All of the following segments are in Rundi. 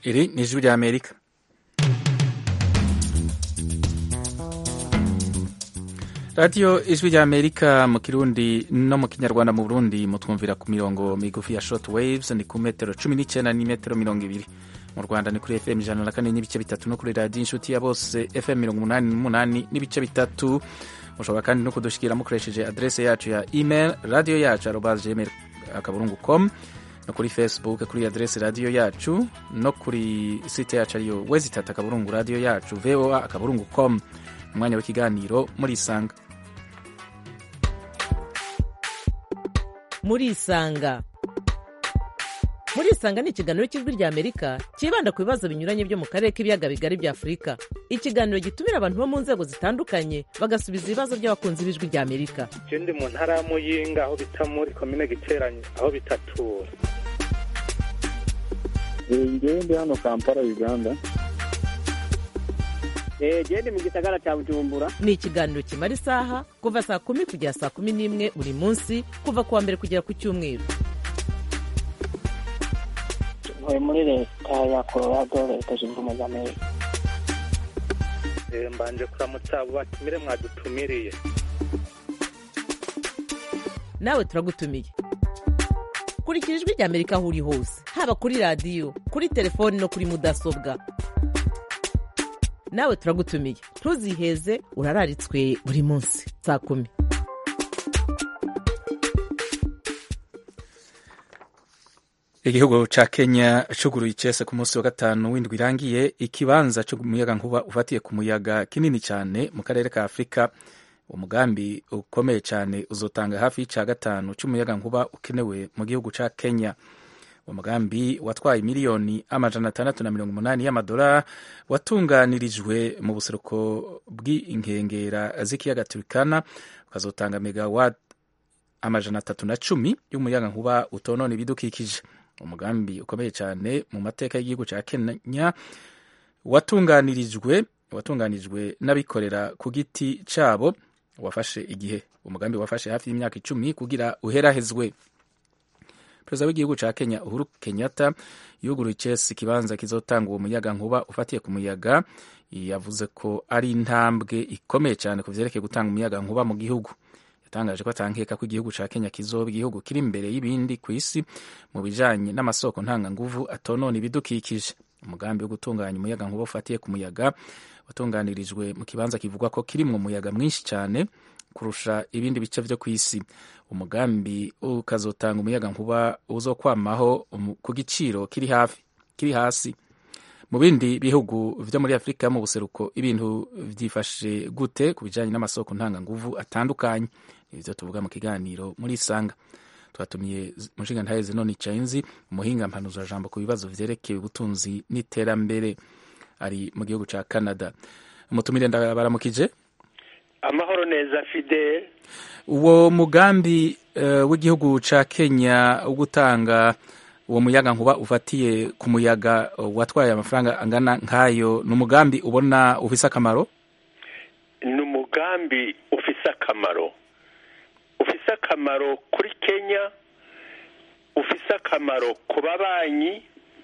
Iri ni ijwi rya Amerika radiyo ijwi rya Amerika mu kirundi no mu kinyarwanda mu Burundi mutwumvira ku mirongo migufi ya short waves ni ku metero cumi n'icyenda n'imetero mirongo ibiri mu Rwanda ni kuri FM ijana na kane n'ibice bitatu no kuri radiyo inshuti ya bose FM mirongo umunani n'umunani n'ibice bitatu mushobora kandi no kudushikira mukoresheje adrese yacu ya email radiyo yacu arobaze gmail akaburungu com no kuri facebook kuri adrese radiyo yacu no kuri site yacu ariyo wezitata akaburungu radiyo yacu voa akaburungu com umwanya w'ikiganiro murisanga murisanga murisanga ni ikiganiro cy'ijwi rya amerika cyibanda ku bibazo binyuranye byo mu karere k'ibiyaga bigari bya afurika ikiganiro gitumira abantu bo mu nzego zitandukanye bagasubiza ibibazo by'abakunzi b'ijwi rya amerika ndi mu ntara ya muyinga aho bita muri komine giteranye aho bitatura ngewe ndi hano kampala uganda gende mu gisagara cya bujumbura ni ikiganiro kimara isaha kuva saa kumi kugera saa kumi n'imwe buri munsi kuva ku wa mbere kugera ku cyumweru ntuye muri leta ya colorado leta zunze ubumwe za amerika mbanje kuramutsa abo batumire mwadutumiriye nawe turagutumiye kurikira ijwi rya amerika aho uri hose haba kuri radiyo kuri telefoni no kuri mudasobwa nawe turagutumiye ntuziheze urararitswe buri munsi saa kumi igihugu ca kenya cuguruye icese ku munsi wa gatanu w'indwi irangiye ikibanza c'umuyaga nkuba ufatiye ku muyaga kinini cyane mu karere ka afurika umugambi ukomeye cyane uzotanga hafi y'ica gatanu c'umuyaga nkuba ukenewe mu gihugu ca kenya umugambi watwaye miliyoni amajana atandatu na mirongo umunani y'amadolari watunganirijwe mu buseruko bw'inkengera z'ikiyaga turikana ukazotanga megawat amajana atatu na cumi y'umuyaga nkuba utonona ibidukikije umugambi ukomeye cyane mu mateka y'igihugu cya kenya watunganirijwe watunganijwe n'abikorera ku giti cyabo wafashe igihe umugambi wafashe hafi y'imyaka icumi kugira uherahezwe perezida w'igihugu cya kenya uhuru kenyatta yuguruye icesi ikibanza kizotanga uwo muyaga nkuba ufatiye ku muyaga yavuze ko ari intambwe ikomeye cyane ku byerekeye gutanga umuyaga nkuba mu gihugu yatangaje ko atankeka ko igihugu cya kenya kizoba igihugu kiri imbere y'ibindi ku isi mu bijanye n'amasoko ntanganguvu atonona ibidukikije umugambi wo gutunganya umuyaga nkuba ufatiye ku muyaga watunganirijwe mu kibanza kivugwa ko kirimwo umuyaga mwinshi cyane kurusha ibindi bice vyo ku isi umugambi ukazotanga umuyaga nkuba uzokwamaho ku giciro kiri hafi kiri hasi mu bindi bihugu vyo muri afurika mu buseruko ibintu vyifashe gute ku bijanye n'amasoko ntanganguvu atandukanye ivyo tuvuga mu kiganiro muri isanga twatumiye mushinga ntahe zenoni chainzi umuhinga mpanuza jambo ku bibazo vyerekeye ubutunzi n'iterambere ari mu gihugu ca canada umutumire ndabaramukije amahoro neza fidel uwo mugambi uh, w'igihugu ca kenya wo gutanga uwo muyaga nkuba ufatiye ku muyaga watwaye amafaranga angana nk'ayo ni umugambi ubona ufise akamaro ni umugambi ufise akamaro ufise akamaro kuri kenya ufise akamaro ku babanyi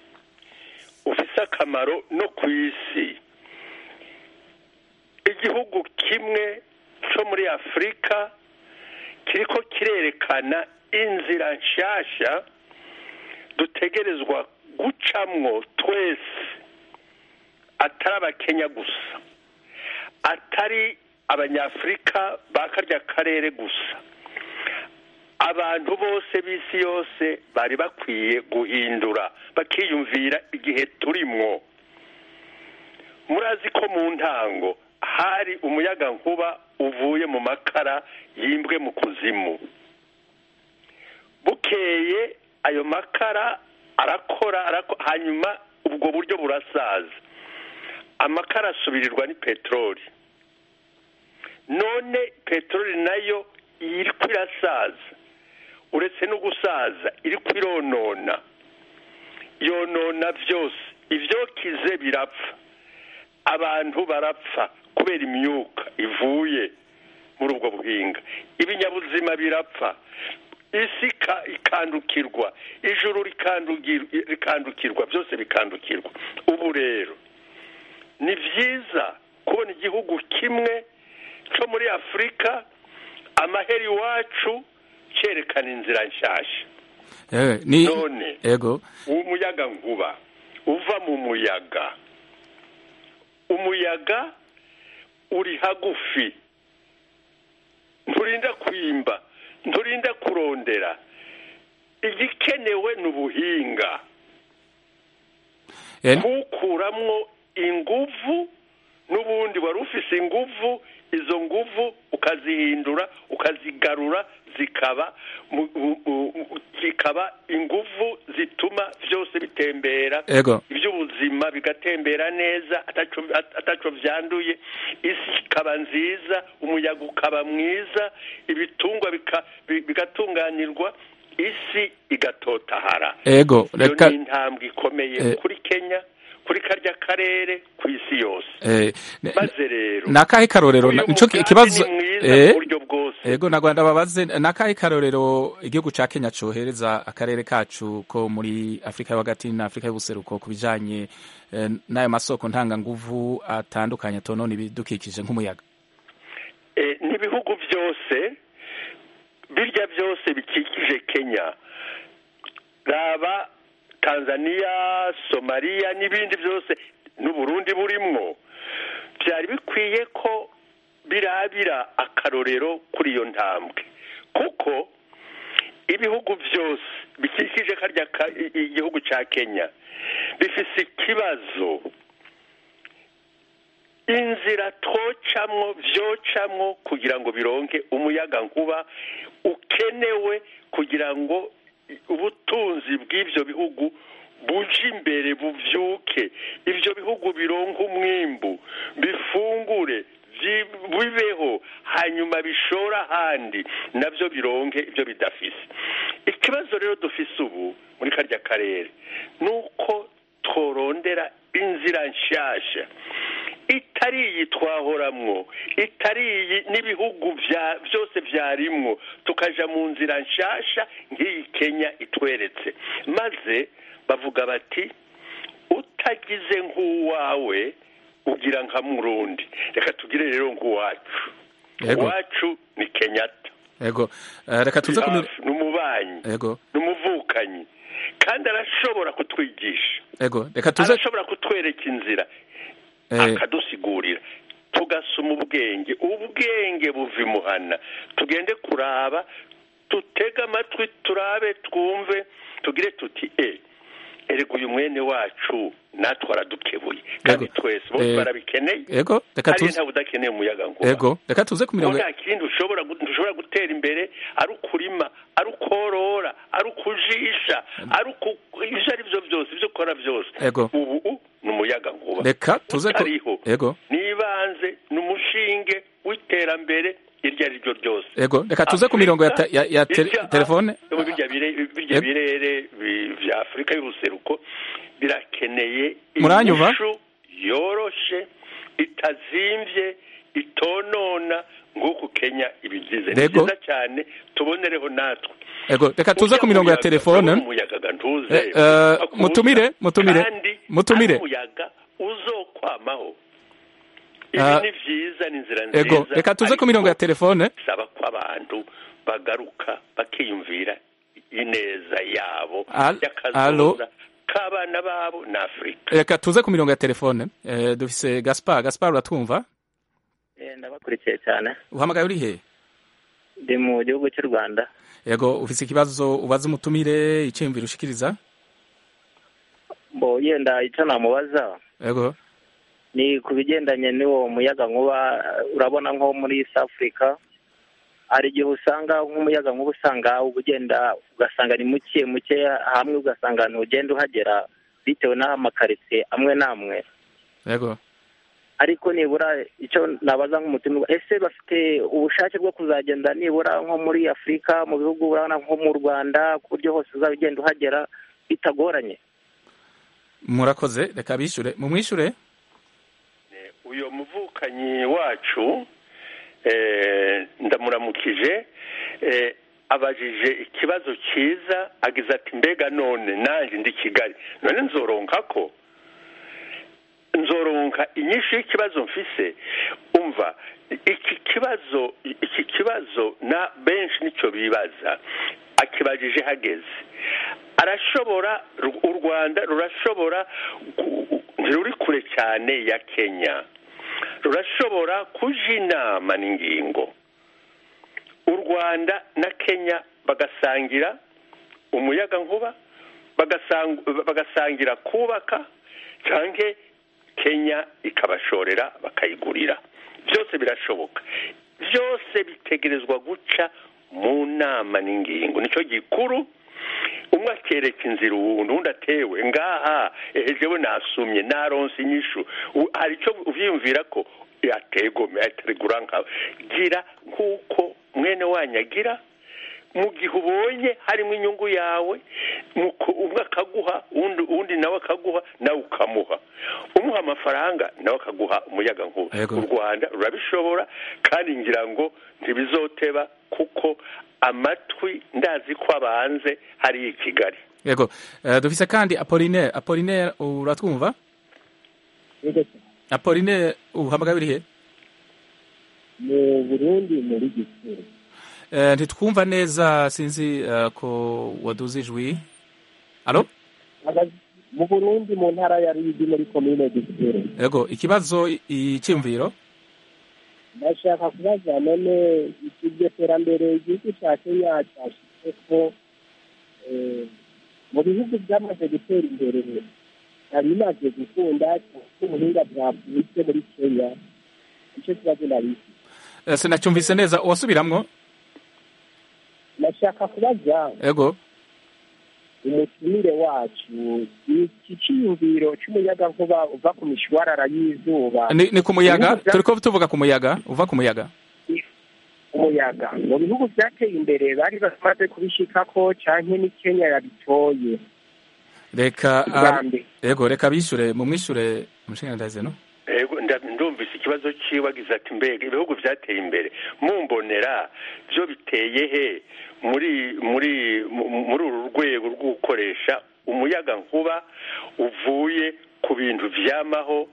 ufise akamaro no ku isi igihugu kimwe cyo muri afurika kiriko kirerekana inzira nshasha dutegerezwa gucamwo twese atari abakenya gusa atari abanyafurika ba karya karere gusa abantu bose b'isi yose bari bakwiye guhindura bakiyumvira igihe turimwo murazi ko mu ntango hari umuyaga nkuba uvuye mu makara yimbwe mu kuzimu bukeye ayo makara arakora hanyuma ubwo buryo burasaza amakara asubirirwa ni peteroli none peteroli nayo iri kwirasaza uretse no gusaza iri kwironona yonona byose ibyokize birapfa abantu barapfa kubera imyuka ivuye muri ubwo buhinga ibinyabuzima birapfa isi ika- ikandukirwa ijuru rikandugir- rikandukirwa byose bikandukirwa ubu rero ni byiza kubona igihugu kimwe cyo muri afurika amahera iwacu cyerekana inzira nshyashya Eh, ni none ego umuyaga nkuba uva mu muyaga umuyaga uri hagufi nturinda kwimba nturinda kurondera igikenewe ni ubuhinga Eh, kuwukuramwo inguvu n'ubundi wari ufise inguvu izo nguvu ukazihindura ukazigarura zikaba mu- mu- mu- zikaba inguvu zituma byose bitembera ego iby'ubuzima bigatembera neza ataco ataco vyanduye isi ikaba nziza umuyaga ukaba mwiza ibitungwa bika- bi- bigatunganirwa isi igatotahara ego iyo reka ni intambwe ikomeye Eh. kuri kenya kuri karya karere ku isi yose eh, ne- maze rero ni akahe karorero uyu na- nico mugambi ikibazo ni mwiza eh, mu buryo bwose ego na Rwanda babaze ni akahe karorero igihugu ca Kenya cohereza akarere kacu ko muri Afrika yo hagati na Afrika y'ubuseruko ku bijanye eh, n'ayo masoko ntanganguvu atandukanye tonona ibidukikije nk'umuyaga Eh, n'ibihugu byose birya byose bikikije kenya raba tanzania somaliya n'ibindi byose n'uburundi burimwo byari bikwiye ko birabira akarorero kuri iyo ntambwe kuko ibihugu byose bikikije karya ka- i- i- igihugu cya kenya bifise ikibazo inzira twocamwo vyocamwo kugira ngo bironke umuyaga nkuba ukenewe kugira ngo ubutunzi bw'ivyo bihugu buje imbere buvyuke ivyo bihugu bironke umwimbu bifungure vyi- bibeho hanyuma bishora ahandi navyo bironke ivyo bidafise ikibazo rero dufise ubu muri karya karere ni uko tworondera inzira nshasha itari iyi twahoramwo itari iyi n'ibihugu vya byose vyarimwo tukaja mu nzira nshasha nk'iyi kenya itweretse maze bavuga bati utagize nk'uwawe ugira nka murundi reka tugire rero nk'uwacu Yego. uwacu ni kenyatta ego eh, reka tuze ku mi- ni umubanyi ego ni umuvukanyi kandi arashobora kutwigisha ego reka tuze arashobora kutwereka inzira eh, akadusigurira tugasoma ubwenge ubwenge buva imuhana tugende kuraba tutege amatwi turabe twumve tugire tuti e erega uyu mwene wacu natwe aradukebuye kandi Yego. twese bose Eh, barabikeneye ego reka hari tuze ntawe udakeneye umuyaga nkuba ego reka tuze ku mirongo nta kindi ushobora gu- ntushobora gutera imbere ari ukurima ari ukorora ari ukujisha ari uku- ivyo ari byo byose ibyo ukora byose Ego. ubu ni umuyaga nkuba reka tuze ku utariho ego nibanze ni umushinge w'iterambere iryo ari ryo ryose ego reka tuze ku mirongo ya, ta- ya, ya te, Irya- telefone ubu birya bire- birya Ego. birere bi- vya afurika y'ubuseruko birakeneye Muranyumva? inyishu yoroshe itazimvye itonona nk'uku kenya ibigize ni Ego. byiza cyane tubonereho natwe ego reka tuze ku mirongo ya telefone umuyaga ntuze Eh, eh, mutumire, mutumire, kandi mutumire. ari umuyaga uzokwamaho ibi Ah, ni vyiza ni inzira nziza ego reka tuze ku mirongo ya ariko telefone bisaba ko abantu bagaruka bakiyumvira ineza yabo Al- alo. y'akazoza k'abana babo na afurika reka tuze ku mirongo ya telefone eh, dufise gaspar gaspar uratwumva Eh, ndabakurikiye cyane uhamagaye uri he ndi mu gihugu cy'u rwanda ego ufise ikibazo ubaza umutumire iciyumviro ushikiriza mbo yenda icyo namubaza ego ni ku bigendanye n'uwo muyaga nkuba eh, urabona nko muri east africa hari igihe usanga nk'umuyaga nkuba usanga uba ugenda ugasanga ni muke muke hamwe ugasanga ntugenda uhagera bitewe n'amakaritsiye amwe n'amwe ego ariko nibura icyo nabaza nk'umutima ese bafite ubushake bwo kuzagenda nibura nko muri afurika mu bihugu urabona nko mu rwanda ku buryo hose uzaba ugenda uhagera bitagoranye murakoze reka bishure mumwishure uyu muvukanyi wacu eh, ndamuramukije eh, abajije ikibazo cyiza agize ati mbega none nanjye ndi kigali none nzoronka ko nzoronka inyinshi y'ikibazo mfise umva iki kibazo iki kibazo na benshi nicyo bibaza akibajije hageze arashobora u rwanda rurashobora ntiruri kure cyane ya kenya rurashobora kuja inama n'ingingo u rwanda na kenya bagasangira umuyaga nkuba bagasangira kubaka cyangwa kenya ikabashorera bakayigurira byose birashoboka byose bitegerezwa guca mu nama n'ingingo nicyo gikuru umwe akereka inzira uwundi undi atewe ngaha ejewe nasumye naronse inyishu hari icyo ubyiyumvira ko yategome ataregura nkawe gira nk'uko mwene wanyu agira mu gihe ubonye harimo inyungu yawe umwe akaguha undi nawe akaguha nawe ukamuha umuha amafaranga nawe akaguha umuyaga nkuba u rwanda rurabishobora kandi ngira ngo ntibizoteba kuko amatwi ndazi ko abanze hariya i kigali yego dufise kandi apolinaire apolinaire uratwumva apolinaire uhamagaye urihe mu burundi muri gisuru ntitwumva neza sinzi ko waduze ijwi alo mu burundi mu ntara ya rigi muri komine gisuru yego ikibazo icyumviro ndashaka kubaza none iryo terambere igihugu cya kenya cyashyize ko mu bihugu byamaze gutera imbere hari imaze gukunda ubuhinga bwavutse muri kenya icyo kibazo nabizi sinacyumvise neza uwasubiramwo nashaka kubaza yego umutumire wacu iki cyiyumviro cy'umuyagankuba uva ku mishwarara y'izuba ni ku muyaga turi ko tuvuga ku muyaga uva ku muyaga umuyaga mu bihugu byateye imbere bari bamaze kubishikako cyane ni kenya yabitoye reka yego reka bishyure mu mwishyure umushinga no yego ndumvise ikibazo cyiwe agize ati mbega ibihugu byateye imbere mumbonera byo biteye he muri muri muri uru rwego rwo gukoresha umuyaga nkuba uvuye ku bintu byamaho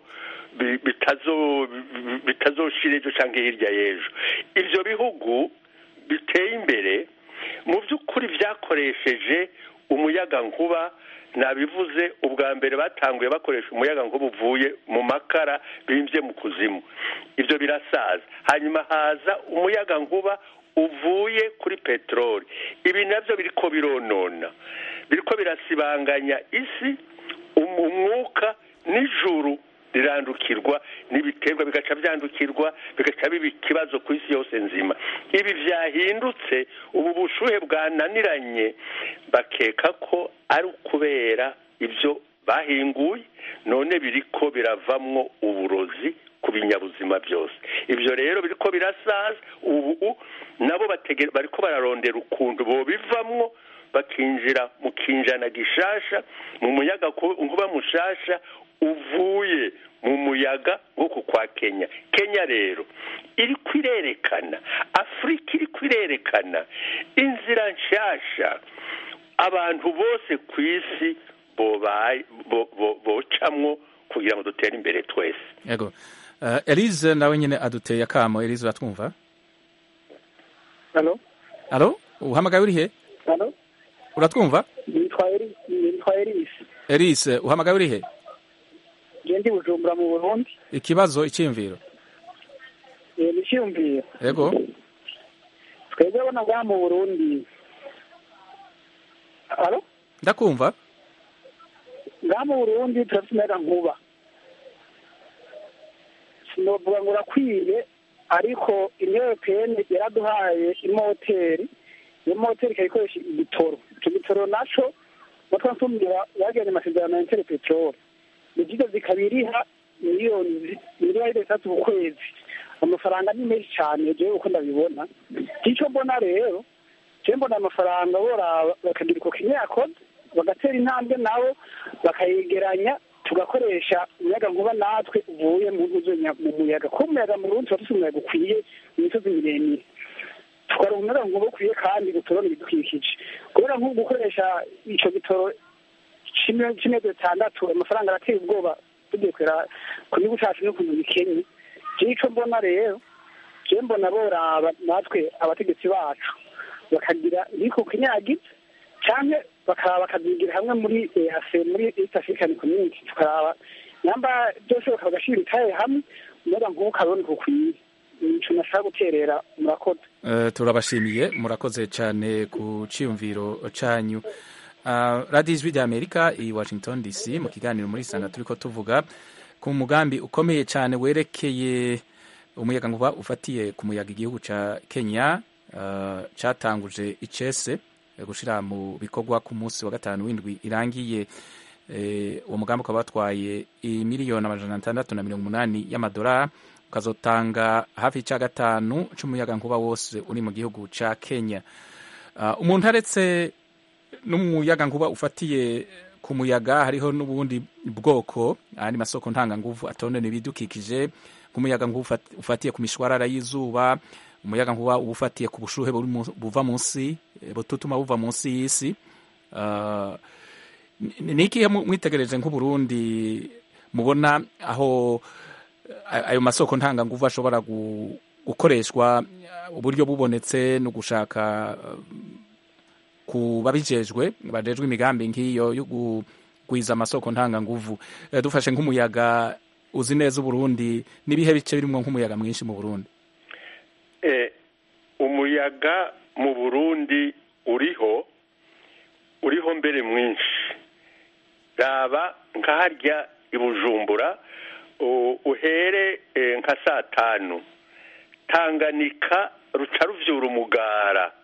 bitazoshira ejo cyangwa hirya y'ejo ibyo bihugu biteye imbere mu by'ukuri byakoresheje umuyaga nkuba nabivuze ubwa mbere batanguye bakoresha umuyaga nkuba uvuye mu makara bimbye mu kuzimu ibyo birasaza hanyuma haza umuyaga nkuba uvuye kuri peteroli ibi nabyo biri ko bironona biri ko birasibanganya isi umwuka n'ijuru rirandukirwa n'ibiterwa bigaca byandukirwa bigaca biba ikibazo ku isi yose nzima ibi byahindutse ubu bushuhe bwananiranye bakeka ko ari ukubera ibyo bahinguye none biri ko biravamwo uburozi ku binyabuzima byose ibyo rero biri ko birasaza ubu nabo bari ko bararondera ukuntu bobivamwo bakinjira mu kinjana gishasha mu muyaga nkuba mushasha uvuye mu muyaga nk'uku kwa kenya kenya rero iri kwirerekana afurika iri kwirerekana inzira nshasha abantu bose ku isi bocamwo kugira ngo dutere imbere twese yego elise nawe nyine aduteye akamo elise uratwumva halo halo uhamagaye urihe halo uratwumva nitwa elise elise uhamagaye urihe ndi bujumbura mu burundi ikibazo icyiyumviro ni icyiyumviro yego twebwe abona ngaha mu burundi halo ndakumva ngaha mu burundi turafite umuyaga nkuba sinovuga ngo urakwiye ariko intepeni yaraduhaye imoteri iyo moteri ikaba ikoresha igitoro icyo gitoro naco natwe nsumira bagiranye amasezerano ya intere peteroli ni byiza zikaba iriha miliyoni miliyoni zitatu ku kwezi amafaranga ni menshi cyane jewe uko ndabibona icyo mbona rero jewe mbona amafaranga boraba bakagira uko kenya yakoze bagatera intambwe nabo bakayegeranya tugakoresha umuyaga nkuba natwe uvuye mu mu muyaga kuko umuyaga mu rundi tuba dufite umuyaga ukwiye mu misozi miremire tukaronka umuyaga nkuba ukwiye kandi uturona ibidukikije kubera nk'ubu gukoresha ico gitoro c'imezi zitandatu amafaranga arateye ubwoba tugiye kwera ku gihugu cacu n'ukuntu bikenye jewe ico mbona rero jewe mbona boraba natwe abategetsi bacu bakagira ibiko kinyagiza canke bakaba bakazigira hamwe muri EAC muri East African Community tukaraba namba byoshoboka bagashira itaye hamwe umuyaga nkuba ukaboneka ukwiye ico nashaka guterera murakoze Eh, turabashimiye murakoze cyane ku cyiyumviro cyanyu Uh, radiyo ijwi rya amerika i washington dc mu kiganiro muri sanga turi ko tuvuga ku mugambi ukomeye cyane werekeye umuyaga nkuba ufatiye ku muyaga igihugu cya kenya uh, cyatanguje icese eh, gushira mu bikorwa ku munsi wa gatanu w'indwi irangiye eh, uwo mugambi ukaba watwaye miliyoni amajana atandatu na mirongo umunani y'amadolari ukazotanga hafi y'icya gatanu cy'umuyaga nkuba wose uri mu gihugu cya kenya uh, umuntu aretse n'umuyaga nkuba ufatiye ku muyaga hariho n'ubundi bwoko andi masoko ntanganguvu atonera ibidukikije nk'umuyaga nkuba ufat- ufatiye ku mishwarara y'izuba umuyaga nkuba uba ufatiye ku bushuhe buri mu- buva munsi eh, bututuma buva munsi y'isi Ah, ni ni ikihe mu- mwitegereje nk'uburundi mubona aho eh, ayo masoko ntanganguvu ashobora gu- gukoreshwa eh, uburyo bubonetse no gushaka eh, ku babijejwe bajejwe imigambi nk'iyo yo kugwiza amasoko ntanganguvu Eh, dufashe nk'umuyaga uzi neza uburundi n'ibihe bice birimo nk'umuyaga mwinshi mu burundi Eh, umuyaga mu burundi uriho uriho mbere mwinshi raba nka harya i bujumbura u- uhere eh, nka saa tanu tanganika ruca ruvyura umugara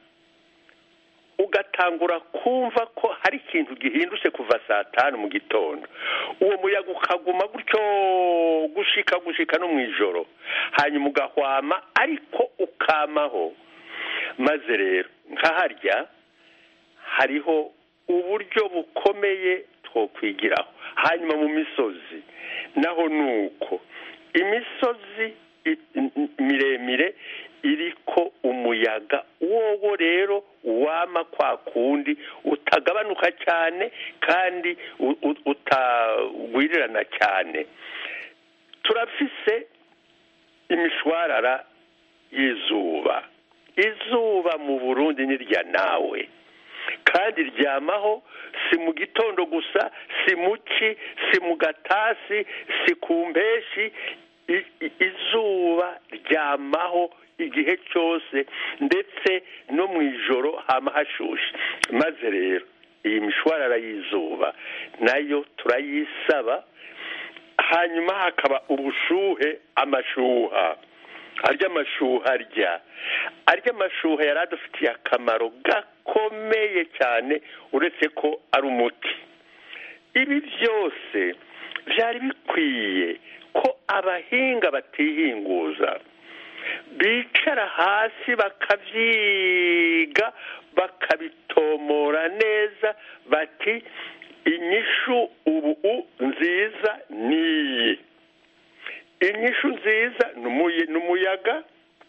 ugatangura kumva ko hari ikintu gihindutse kuva saa tanu mu gitondo uwo muyaga ukaguma gutyo gushika gushika no mu ijoro hanyuma ugahwama ariko ukamaho maze rero nka harya hariho uburyo bukomeye twokwigiraho hanyuma mu misozi naho ni uko imisozi i- i- miremire iriko umuyaga wowo rero wama kwa kundi utagabanuka cyane kandi u- u- utagwirirana cyane turafise imishwarara y'izuba izuba mu burundi ni rya nawe kandi ryamaho si mu gitondo gusa si mu ci si mu gatasi si ku mpeshi I- i- izuba ryamaho igihe cyose ndetse no mu ijoro hama hashushe maze rero iyi mishwarara y'izuba nayo turayisaba hanyuma hakaba ubushuhe amashuha arya amashuha arya arya amashuha yari adufitiye akamaro gakomeye cyane uretse ko ari umuti ibi byose byari bikwiye ko abahinga batihinguza bicara hasi bakabyiga bakabitomora neza bati inyishu ubu nziza niyi inyishu nziza ni umuye- ni umuyaga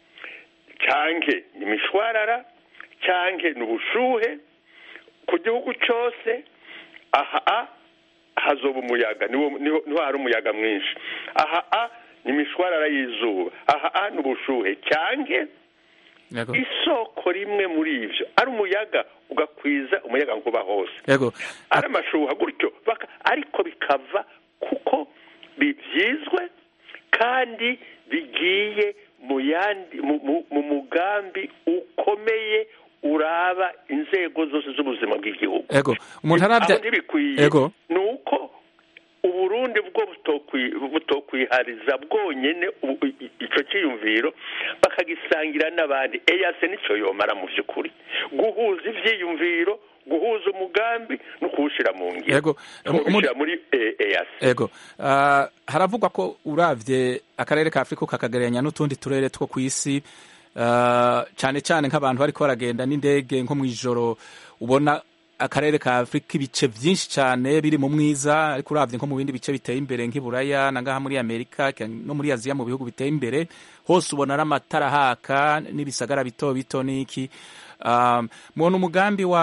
cyanke ni imishwarara cyanke ni ubushuhe ku gihugu cyose aha a hazoba umuyaga niwo niho niho hari umuyaga mwinshi aha a ni imishwarara y'izuba aha a ni ubushuhe cyanke yego isoko rimwe muri ibyo ari umuyaga ugakwiza umuyaga nkuba hose yego ari amashuha gutyo baka ariko bikava kuko bibyizwe kandi bigiye mu yandi mu- mu- mu mugambi ukomeye uraba inzego zose z'ubuzima bw'igihugu yego umuntu arabya aho ntibikwiye yego ni uko uburundi bwo butokwi- butokwihariza bwonyene ubu- i- i- ico ciyumviro bakagisangira n'abandi eyase nico yomara mu vy'ukuri guhuza ivyiyumviro guhuza umugambi no kuwushira mu ngiro Yego. Umu- kuwushira muri eh, eyase yego Ah, haravugwa ko uravye akarere ka afurika ukakagereranya n'utundi turere two ku isi ah, cyane cyane nk'abantu bariko baragenda n'indege nko mu ijoro ubona akarere ka afurika ibice byinshi cyane biri mu mwiza ariko uravye nko mu bindi bice biteye imbere nk'iburaya na ngaha muri amerika eka no muri aziya mu bihugu biteye imbere hose ubona ari amatara haka n'ibisagara bito bito n'iki um, mubona umugambi wa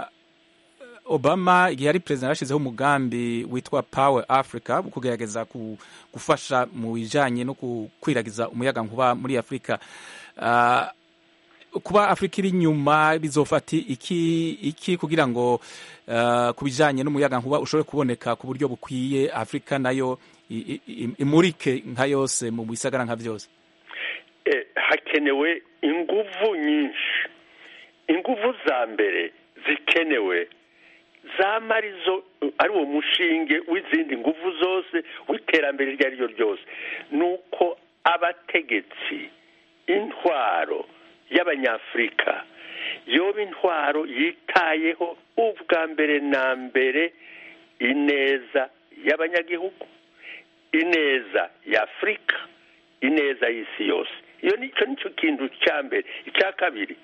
obama igihe yari perezida yashyizeho umugambi witwa power africa wo kugerageza ku- gufasha mu bijanye no gukwiragiza umuyaga nkuba muri afurika Ah, kuba afurika iri inyuma bizofata iki iki kugira ngo ah, ku bijanye n'umuyaga nkuba ushobore kuboneka ku buryo bukwiye afurika nayo i- i- i- imurike nka yose mu bisagara nka byose Eh, hakenewe inguvu nyinshi inguvu za mbere zikenewe zama arizo ari uwo mushinge w'izindi nguvu zose w'iterambere iryo ari ryo ryose ni uko abategetsi intwaro y'abanyafurika yoba intwaro yitayeho ubwa mbere na mbere ineza y'abanyagihugu ineza ya afurika ineza y'isi yose iyo nicyo nicyo kintu cya mbere icya kabiri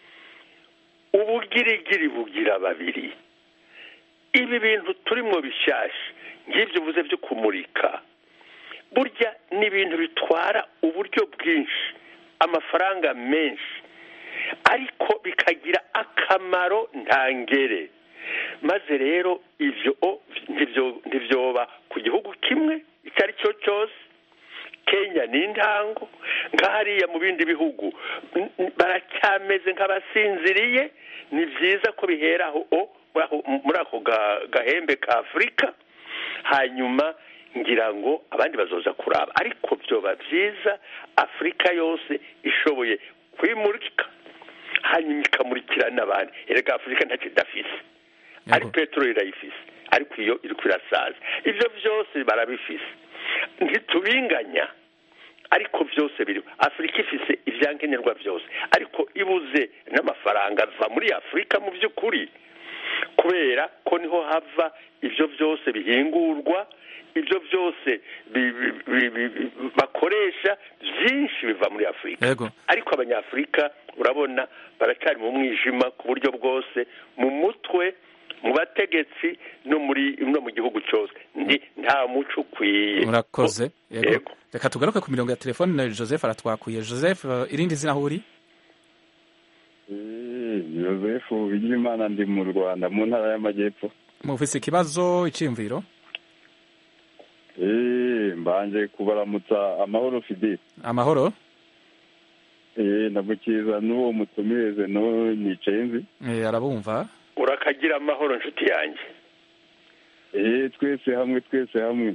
ubugirigiri bugira babiri ibi bintu turimo bishyashya nk'ibyo uvuze byo kumurika burya ni ibintu bitwara uburyo bwinshi amafaranga menshi ariko bikagira akamaro ntangere maze rero ibyo o, ntibyo- ntibyoba ku gihugu kimwe icyo ari cyo cyose kenya ni intango nka hariya mu bindi bihugu n- n- baracyameze nk'abasinziriye ni byiza ko bihera aho o, muri ako- muri ako ga- gahembe ka afurika hanyuma ngira ngo abandi bazoza kuraba ariko byoba byiza afurika yose ishoboye kwimurika hanyuma ikamurikira n'abandi erega afurika ntacyo idafise ari Yego. peteroli irayifise ariko iyo iri kwirasaza ibyo byose barabifise ntitubinganya ariko byose biri afurika ifise ibyankenerwa byose ariko ibuze n'amafaranga ava muri afurika mu by'ukuri kubera ko niho hava ibyo byose bihingurwa ibyo byose bi- bi- bi- bi- bi- bakoresha byinshi biva muri afurika yego ariko abanyafurika urabona baracyari mu mwijima ku buryo bwose mu mutwe mu bategetsi no muri no mu gihugu cyose ndi nta muco ukwiye murakoze yego Yego. reka tugaruke ku mirongo ya telefone na joseph aratwakuye joseph eh, irindi zina aho uri joseph bigirimana ndi mu rwanda mu ntara y'amajyepfo mufise ikibazo iciyumviro Eh, mbanje kubaramutsa amahoro fideli amahoro Eh, ndamukiza n'uwo mutumireze no nicaye nzi Eh, arabumva urakagira amahoro nshuti yanjye Eh, twese hamwe twese hamwe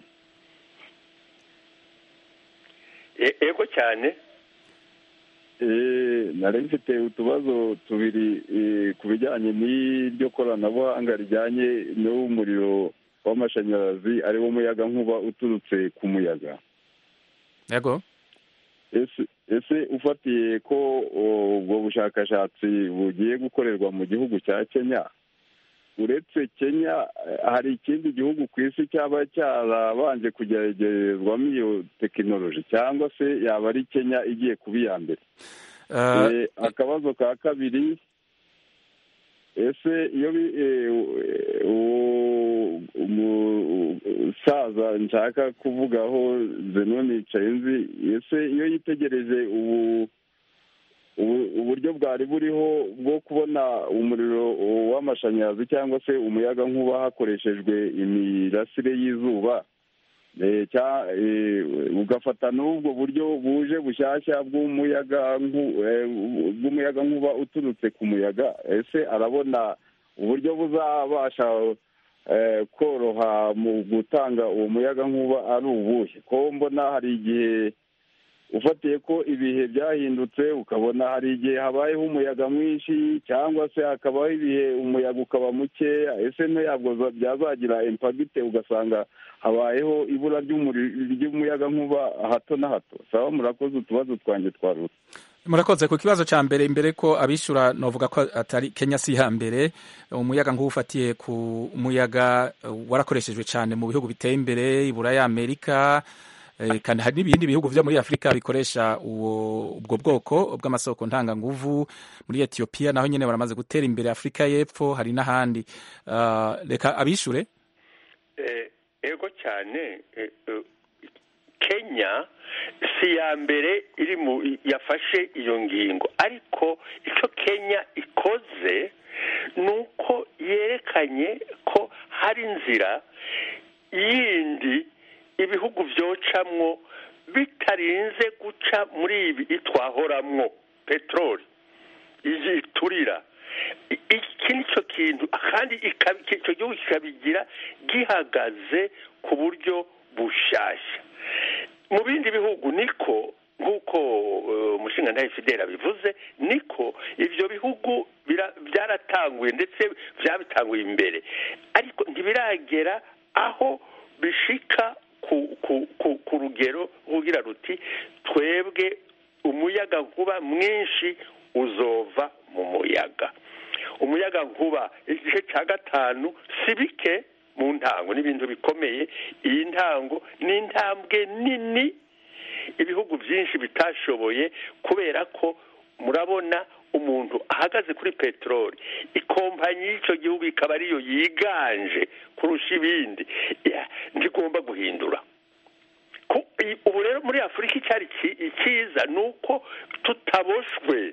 E- ego cyane Eh, nari mfite utubazo tubiri eh, ku bijyanye n'iryo koranabuhanga rijyanye n'umuriro w'amashanyarazi ari wo muyaga nkuba uturutse ku muyaga yego ese ese ufatiye ko o, ubwo bushakashatsi bugiye gukorerwa mu gihugu cya kenya uretse kenya eh, hari ikindi gihugu ku isi cyaba cyarabanje kugeragerezwamo iyo tekinoloji cyangwa se yaba ari kenya igiye kuba iya mbere Eh, Eh, akabazo ka kabiri ese iyo bi- eh, uwo umusaza nshaka kuvugaho zenoni yicaye nzi ese iyo yitegereje ubu ubu- uburyo bwari buriho bwo kubona umuriro w'amashanyarazi cyangwa se umuyaga nkuba hakoreshejwe imirasire y'izuba Eh, cya- eh, ugafata n'ubwo buryo buje bushyashya bw'umuyaga nku- eh, bw'umuyaga nkuba uturutse ku muyaga ese arabona uburyo buzabasha eh, koroha mu gutanga uwo muyaga nkuba ari ubuhe ko mbona hari igihe ufatiye ko ibihe byahindutse ukabona hari igihe habayeho umuyaga mwinshi cyangwa se hakabaho ibihe umuyaga ukaba mukeya ese ntabwo za- byazagira impagite ugasanga habayeho ibura ry'umuri- ry'umuyaga nkuba hato na hato saba murakoze utubazo twanjye twarutse murakoze ku kibazo cya mbere imbere ko abishyura novuga ko atari kenya si iya mbere umuyaga nk'uwo ufatiye ku muyaga eh, warakoreshejwe cyane mu bihugu biteye imbere iburaya amerika Eh, kandi hari n'ibindi bihugu vyo muri afurika bikoresha uwo ubwo bwoko bw'amasoko ntanganguvu muri etiyopiya naho nyene baramaze gutera imbere afurika y'epfo hari n'ahandi Ah, reka abishure Eh, ego cyane eh, eh, kenya si ya mbere iri mu yafashe iyo ngingo ariko icyo kenya ikoze ni uko yerekanye ko hari inzira yindi ibihugu byocamwo bitarinze guca muri ibi twahoramwo peteroli iyi iturira I- iki ni cyo kintu kandi ika- icyo gihugu kikabigira gihagaze ku buryo bushyashya mu bindi bihugu niko nk'uko eh, umushingantahe fidela bivuze niko ibyo bihugu bira- byaratanguye ndetse byabitanguye imbere ariko ntibiragera aho bishika ku, ku, ku, ku rugero rugira ruti twebwe umuyaga nkuba mwinshi uzova mu muyaga umuyaga nkuba igice cya gatanu si bike mu ntango n'ibintu bikomeye iyi ntango ni intambwe nini ibihugu byinshi bitashoboye kubera ko murabona umuntu ahagaze kuri peteroli ikompanyi y'icyo gihugu ikaba ariyo yiganje kurusha ibindi Ya, ntigomba guhindura Ku- i- ubu rero muri afurika icyari ki- icyiza ni uko tutaboshwe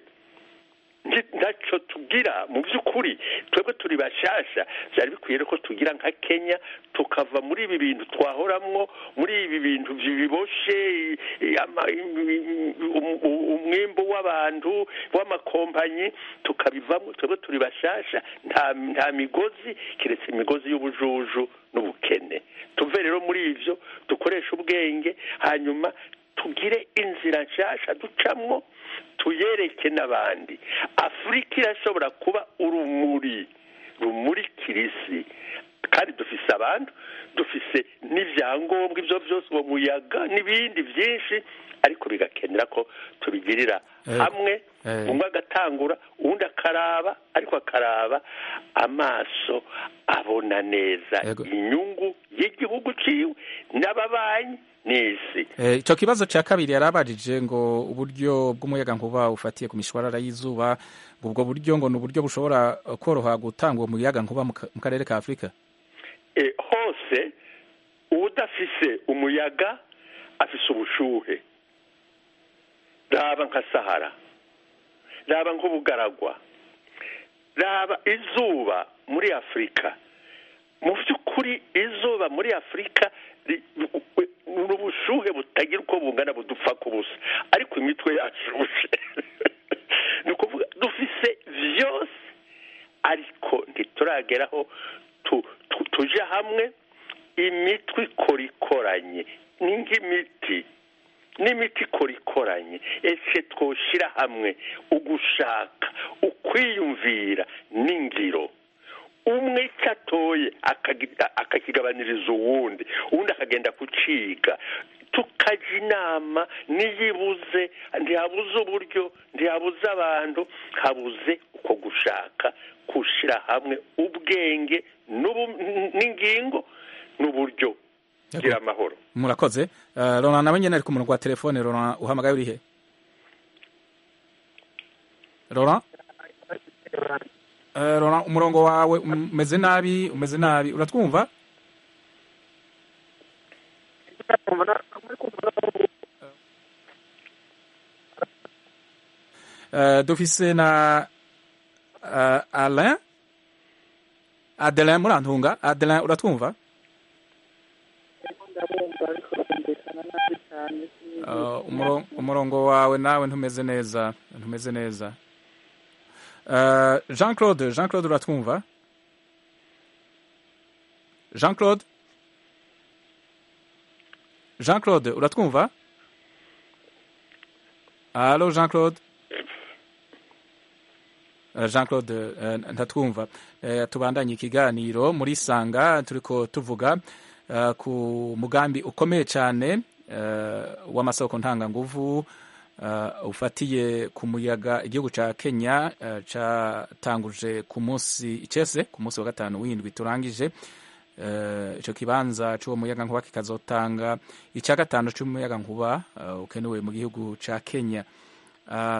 Nti- ntacyo tugira mu by'ukuri twebwe turi bashasha byari bikwiye ko tugira nka kenya tukava muri ibi bintu twahoramwo muri ibi bintu biboshe i- i- ama- i- i- um- um- umwimbu w'abantu w'amakompanyi tukabivamo twebwe turi bashasha nta nta migozi keretse imigozi y'ubujuju n'ubukene tuve rero muri ivyo dukoreshe ubwenge hanyuma tugire inzira nshasha ducamwo tuyereke n'abandi afurika irashobora kuba urumuri rumurikira isi kandi dufise abantu dufise n'ibyangombwa ibyo byose uwo muyaga n'ibindi byinshi ariko bigakenera ko tubigirira Eh, hamwe eh. umwe agatangura uwundi akaraba ariko akaraba amaso abona neza Yego. inyungu y'igihugu ciwe n'ababanyi n'isi Eh, ico kibazo ca kabiri yarabajije ngo uburyo bw'umuyaga nkuba ufatiye ku mishwarara y'izuba ngo ubwo buryo ngo ni uburyo bushobora eh, koroha gutanga uwo muyaga nkuba mu ka- mu karere ka afurika e, hose uwudafise umuyaga afise ubushuhe raba nka sahara raba nk'ubugaragwa raba izuba muri afurika mu by'ukuri izuba muri afurika ri- ni ubushuhe butagira uko bungana budupfa ku busa ariko imitwe yashushe ni ukuvuga dufise byose ariko ntiturageraho tu- tu- tuje hamwe imitwe ikora ikoranye ni nk'imiti n'imiti ikora ikoranye ese twoshira hamwe ugushaka ukwiyumvira n'ingiro umwe icyo atoye akagi- akakigabaniriza uwundi uwundi akagenda kuciga tukajya inama niyibuze ntihabuze uburyo ntihabuze abantu habuze uko gushaka gushyira hamwe ubwenge n'ubu- n'ingingo n'uburyo gira amahoro murakoze Eh, Laurent nawe nyene ari ku murongo wa telefone Laurent uhamagaye urihe Laurent Eh, Laurent umurongo wawe umeze nabi umeze nabi uratwumva Eh, dufise na uh, Alain Adelin murantunga Adelin uratwumva Uh, umuro- umurongo wawe nawe ntumeze neza ntumeze neza Uh, jean claude jean claude uratwumva jean claude jean claude uratwumva allo jean claude Uh, jean claude uh, ntatwumva Uh, tubandanye ikiganiro muri sanga turiko tuvuga uh, ku mugambi ukomeye cyane uh, w'amasoko ntanganguvu uh, ufatiye ku muyaga igihugu ca kenya uh, catanguje ku munsi icese ku munsi wa gatanu w'indwi turangije eh, ico kibanza c'uwo muyaga nkuba kikazotanga ica gatanu c'umuyaga nkuba eh, ukenewe mu gihugu ca Kenya Ah,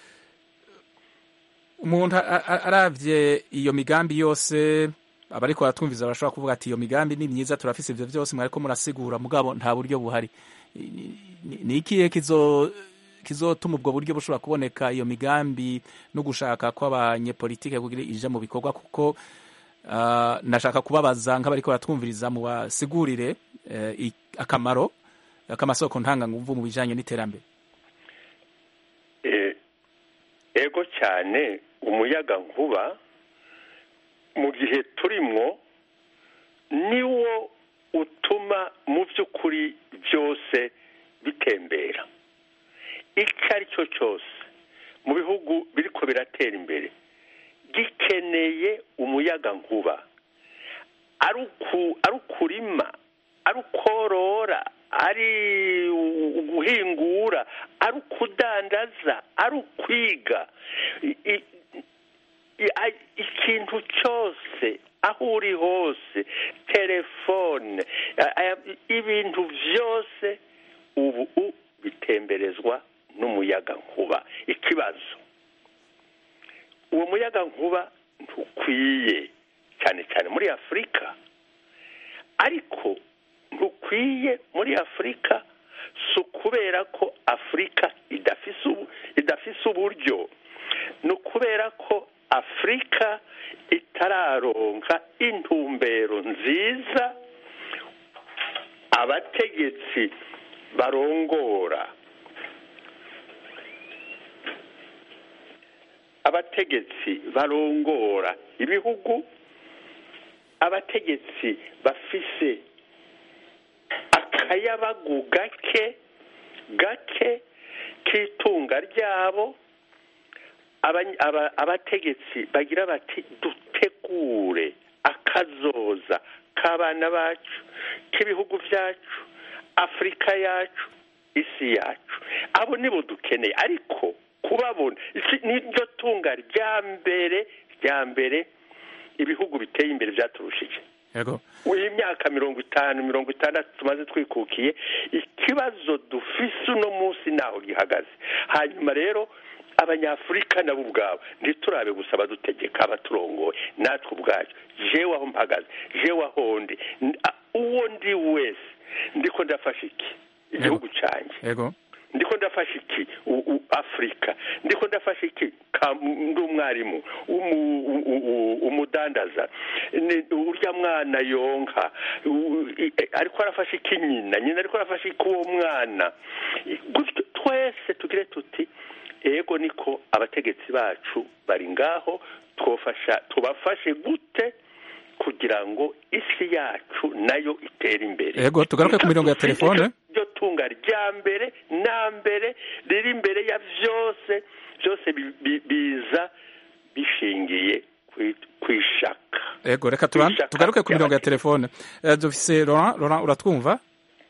umuntu a- a- aravye iyo migambi yose abariko baratwumviza barashobora kuvuga ati iyo migambi ni myiza turafise ivyo vyose mwariko murasigura mugabo nta buryo buhari Ni- ni- ni ikihe kizo kizotuma ubwo buryo bushobora kuboneka iyo migambi no gushaka kw'abanyepolitike kugira ija mu bikorwa kuko ah, nashaka kubabaza nk'abariko baratwumviriza mu basigurire eh, i- akamaro k'amasoko ntanganguvu mu bijanye n'iterambere Eh, ego cyane umuyaga nkuba mu gihe turimwo niwo utuma mu by'ukuri byose bitembera icyo ari cyo cyose mu bihugu biriko biratera imbere gikeneye umuyaga nkuba ari uku- ari ukurima ari ukorora ari uguhingura ari ukudandaza ari ukwiga I- i- i- a- ikintu cyose aho uri hose telefone a- aya- ibintu byose ubu u- bitemberezwa n'umuyaga nkuba ikibazo uwo muyaga nkuba ntukwiye cyane cyane muri afurika ariko ntukwiye muri afurika si ukubera ko afurika idafise ubu- idafise uburyo ni ukubera ko afurika itararonka intumbero nziza abategetsi barongora abategetsi barongora ibihugu abategetsi bafise akayabagu gake gake k'itunga ryabo Abany- aba- abategetsi bagira bati dutegure akazoza k'abana bacu k'ibihugu byacu afurika yacu isi yacu abo nibo dukeneye ariko kubabona iki niryo tunga rya mbere rya mbere ibihugu biteye imbere byaturushije yego iyi myaka mirongo itanu mirongo itandatu tumaze twikukiye ikibazo dufise uno munsi naho gihagaze hanyuma rero abanyafurika nabo ubwabo ntiturabe gusa abadutegeka abaturongoye natwe ubwacu jewe aho mpagaze jewe aho ndi N- a- uwo ndi wese ndiko ndafasha iki igihugu cyanjye yego ndiko ndafasha iki U- u- afurika ndiko ndafasha iki Ka- ndi umwarimu umu- u- u- u- umudandaza Ni- urya mwana yonka U- i- ariko arafasha iki nyina nyina ariko arafasha iki uwo mwana I- gutyo twese tugire tuti ego niko abategetsi bacu bari ngaho twofasha tubafashe gute kugira ngo isi yacu nayo itere imbere Yego, tugaruke ku mirongo ya telefone. ryo tunga rya mbere na mbere riri imbere ya byose byose bi- bi- biza bishingiye kwi- kwishaka yego reka tuban- Ishaka tugaruke ku mirongo ya ry'abategetsi. telefone Eh, dufise Laurent Laurent uratwumva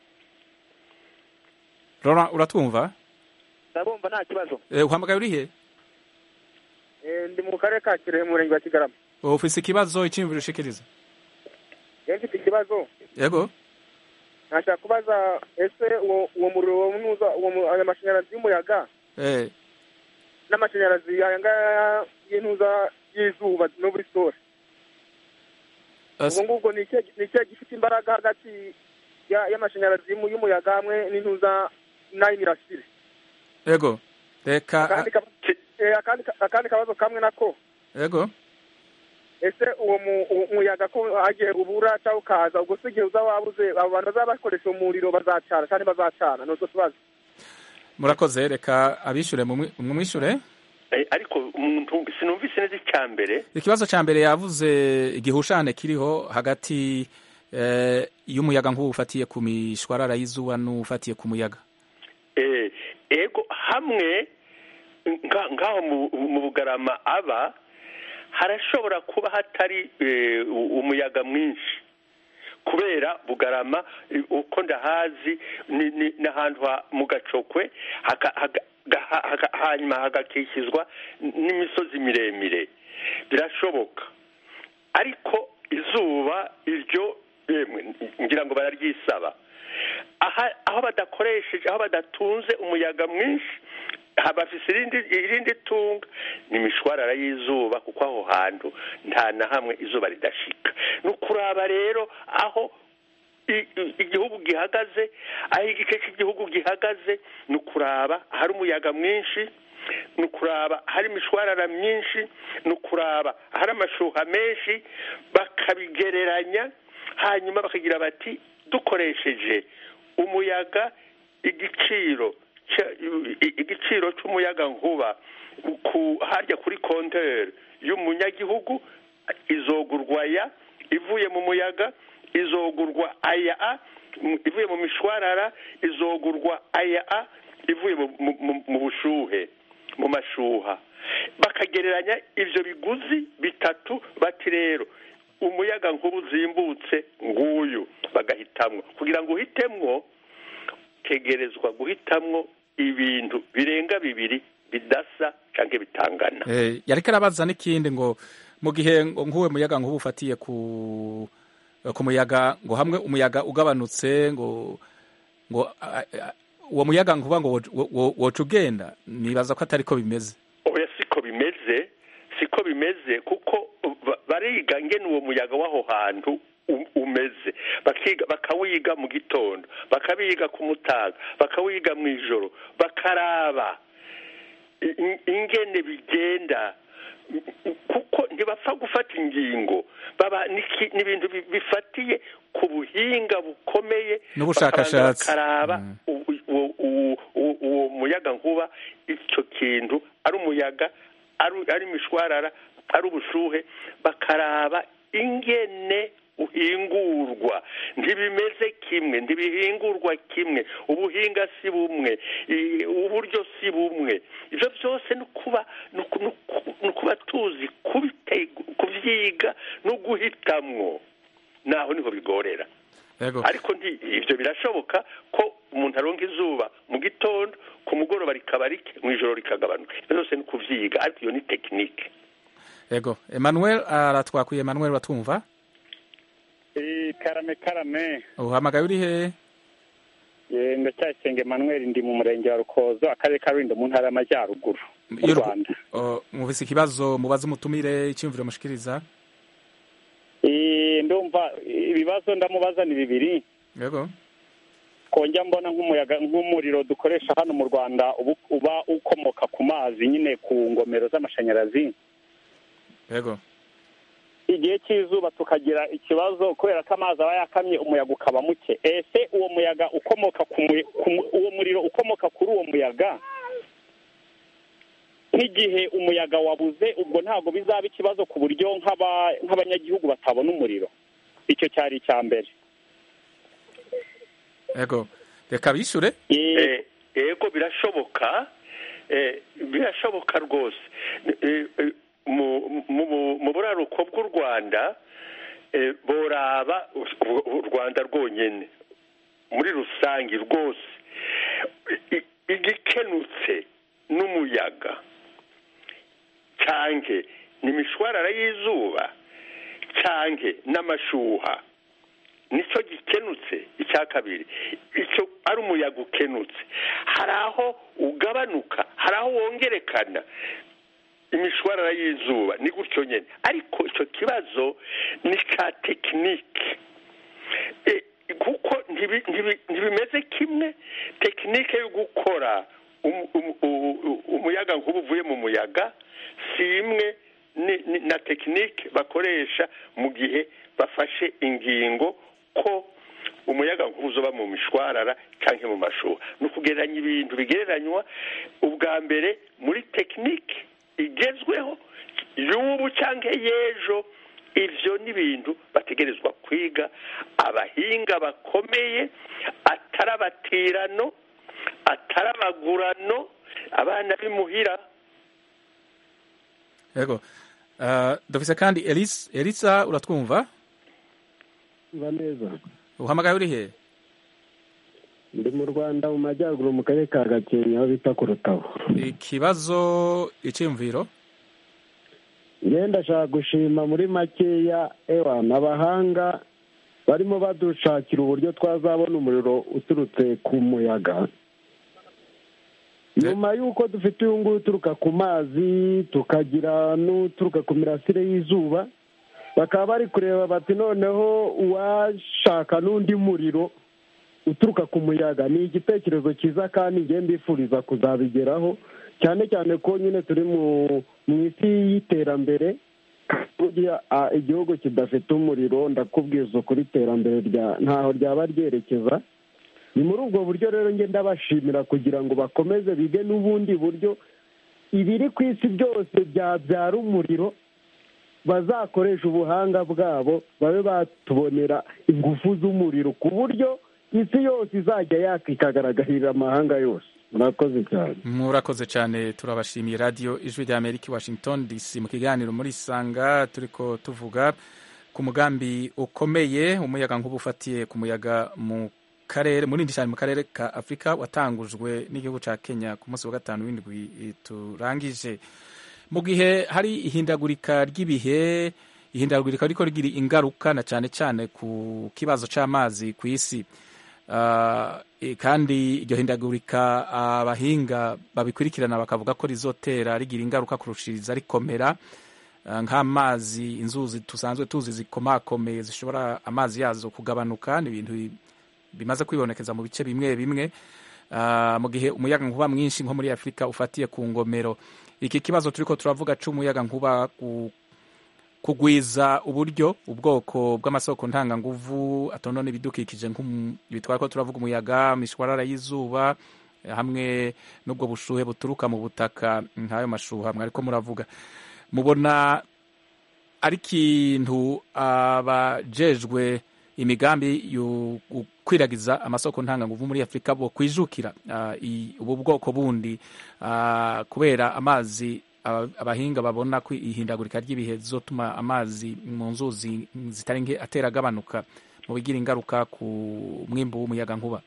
Laurent uratwumva ndabumva nta kibazo Eh, uhamagaye urihe Eh, ndi mu karere ka kirehe mu murenge wa kigarama ufise ikibazo icyiyumviro ushikiriza rero mfite ikibazo yego nashaka kubaza ese uwo uwo muriro wo munuza uwo mu- ayo mashanyarazi y'umuyaga eh n'amashanyarazi aya ngaya y'intuza y'izuba no muri sore as- ubwo ngubwo ni ikihe ni ikihe gifite imbaraga hagati ya- y'amashanyarazi y'umu- y'umuyaga hamwe n'intuza n'ay'imirasire yego reka akandi ka- eh, akandi ka- akandi kabazo kamwe nako yego ese uwo mu- uwo muyaga ko hagiye ubura cyangwa ukaza ubwo se igihe uzaba wabuze abo bantu bazaba bakoresha umuriro bazacana cyangwa bazacana ni utwo tubazo murakoze reka abishure mumwi- mumwishure Eh, ariko umuntu sinumvise neza icya mbere ikibazo ca mbere yavuze igihushane kiriho hagati eh, y'umuyaga nk'ubu ufatiye ku mishwarara y'izuba n'ufatiye ku muyaga Eh, ego hamwe nga- ngaho mu- mu bugarama aba harashobora kuba hatari eh, u- umuyaga mwinshi kubera bugarama eh, uko ndahazi ni ni- ni ahantu ha- mu gacokwe haka- haga- gaha- haga- hanyuma hagakikizwa n'imisozi miremire birashoboka ariko izuba iryo yemwe ngira ngo bararyisaba aha aho badakoresheje aho badatunze umuyaga mwinshi bafise irindi irindi tunga ni imishwarara y'izuba kuko aho hantu nta na hamwe izuba ridashika ni ukuraba rero aho i- i- igihugu gihagaze aho igice cy'igihugu gihagaze ni ukuraba ahari umuyaga mwinshi ni ukuraba ahari imishwarara myinshi ni ukuraba ahari amashuha menshi bakabigereranya hanyuma bakagira bati dukoresheje umuyaga igiciro cya- i- igiciro cy'umuyaga nkuba ku harya kuri konteri y'umunyagihugu izogurwa ya ivuye mu muyaga izogurwa aya a mu- ivuye mu mishwarara izogurwa aya a ivuye mu- mu- mu- mu bushuhe mu mashuha bakagereranya ivyo biguzi bitatu bati rero umuyaga nkuba uzimbutse nguyu bagahitamwo kugira ngo uhitemwo tegerezwa guhitamwo ibintu birenga bibiri bidasa canke bitangana Eh, yariko arabaza n'ikindi ngo mu gihe ngo nk'uwe muyaga nkuba ufatiye ku ku muyaga ngo hamwe umuyaga ugabanutse ngo ngo a- a- uwo muyaga nkuba ngo wo- wo- woca ugenda nibaza ko atari ko bimeze oya siko bimeze siko bimeze kuko ba- bariga ngene uwo muyaga w'aho hantu u- umeze bakiga bakawiga mu gitondo bakabiga ku mutaga bakawiga mu ijoro bakaraba i- i- ingene bigenda kuko ntibapfa gufata ingingo baba niki- ni ibintu bi- bifatiye ku buhinga bukomeye N'ubushakashatsi. bakabanza bakaraba u- u- u- u- uwo muyaga nkuba icyo kintu ari umuyaga ari ari imishwarara ari ubushuhe bakaraba ingene uhingurwa ntibimeze kimwe ntibihingurwa kimwe ubuhinga si bumwe i- uburyo si bumwe ibyo byose ni ukuba ni uku- ni uku- ni ukuba tuzi kubite- kubyiga no guhitamwo naho niho bigorera yego ariko nti ibyo birashoboka ko umuntu aronka izuba mu gitondo ku mugoroba rikaba rike mu ijoro rikagabanuka ibyo byose ni kubyiga ariko iyo ni tekinike yego Emmanuel aratwakwiye Emmanuel batwumva Eh, karame karame uhamagaye uri he Eh, ndacyayisenga emmanuel ndi mu murenge wa rukozo akarere ka rulindo mu ntara y'amajyaruguru mu Iyo- rwanda o, mufise ikibazo mubaze umutumire icyumviro mushikiriza Eh, ndumva ibibazo ndamubaza ni bibiri yego kongera mbona nk'umuyaga nk'umuriro dukoresha hano mu rwanda ubu- uba ukomoka ku mazi nyine ku ngomero z'amashanyarazi yego igihe cy'izuba tukagira ikibazo kubera ko amazi aba yakamye umuyaga ukaba muke ese uwo muyaga ukomoka ku mu- ku mu- uwo muriro ukomoka kuri uwo muyaga nk'igihe umuyaga wabuze ubwo ntabwo bizaba ikibazo ku buryo nk'aba- nk'abanyagihugu batabona umuriro icyo cyari icya mbere yego reka bishure Eh, yego birashoboka eh, birashoboka rwose Eh, eh, mu mu- mu buraruko bw'u rwanda eh, boraba u- u rwanda rwonyene muri rusange rwose I- igikenutse n'umuyaga canke n'imishwarara y'izuba canke n'amashuha nicyo gikenutse icya kabiri icyo ari umuyaga ukenutse hari aho ugabanuka hari aho wongerekana imishwarara y'izuba ni gutyo nyine ariko icyo kibazo ni cya tekinike E, kuko ntibi- ntibi- ntibimeze kimwe tekinike yo gukora um- um- u- u- umuyaga nk'ubu uvuye mu muyaga si imwe ni- ni- na tekinike bakoresha mu gihe bafashe ingingo ko umuyaga nkuba uzoba mu mishwarara cyangwa mu mashuha ni ukugereranya ibintu bigereranywa ubwa mbere muri tekinike igezweho y'ubu cyangwa y'ejo ibyo ni ibintu bategerezwa kwiga abahinga bakomeye atari abatirano atari abagurano abana b'imuhira yego Ah, dufise kandi Elisa Elisa uratwumva Mva neza uhamagaye uri he ndi mu rwanda mu majyaruguru mu karere ka gakenke aho bita ku rutabo ikibazo icyumviro ngenda ndashaka gushima muri makeya ewa abahanga barimo badushakira uburyo twazabona umuriro uturutse ku muyaga nyuma y'uko dufite uyu nguyu uturuka ku mazi tukagira n'uturuka ku mirasire y'izuba bakaba bari kureba bati noneho uwashaka n'undi muriro uturuka ku muyaga ni igitekerezo cyiza kandi ngiye mbifuriza kuzabigeraho cyane cyane ko nyine turi mu isi y'iterambere burya igihugu kidafite umuriro ndakubwiza ukuri iterambere ntaho ryaba ryerekeza ni muri ubwo buryo rero ngenda bashimira kugira ngo bakomeze bige n'ubundi buryo ibiri ku isi byose byabyara umuriro bazakoresha ubuhanga bwabo babe batubonera ingufu z'umuriro ku buryo isi yose izajya yaka ikagaragarira amahanga yose murakoze cyane murakoze cyane turabashimiye radiyo ijwi rya amerika i washington dc mu kiganiro muri sanga turi ko tuvuga ku mugambi ukomeye umuyaga nk'ubu ufatiye ku muyaga mu karere munini cyane mu karere ka afurika watangujwe n'igihugu cya kenya ku munsi wa gatanu w'indwi turangije mu gihe hari ihindagurika ry'ibihe ihindagurika riko rigira ingaruka na cyane cyane ku kibazo cy'amazi ku isi kandi iryo hindagurika abahinga babikurikirana bakavuga ko rizotera rigira ingaruka kurushiriza rikomera nk'amazi inzuzi dusanzwe tuzi zikomakomeye zishobora amazi yazo kugabanuka ni ibintu bimaze kwibonekeza mu bice bimwe bimwe mu gihe umuyaga nkuba mwinshi nko muri afurika ufatiye ku ngomero iki kibazo turi ko turavuga cy'umuyaga nkuba kugwiza uburyo ubwoko bw'amasoko ntanganguvu atonona ibidukikije bitwara ko turavuga umuyaga imishwarara y'izuba hamwe n'ubwo bushuhe buturuka mu butaka nk'ayo mashuha mwariko muravuga mubona ari ikintu abajejwe imigambi yo kwiragiza amasoko ntanganguvu muri afurika bo kwijukira ubu bwoko bundi kubera amazi abahinga babona ko ihindagurika ry'ibihe zizotuma amazi mu nzuzi zitari nke atera agabanuka mu bigira ingaruka ku mwimbu w'umuyaga nkuba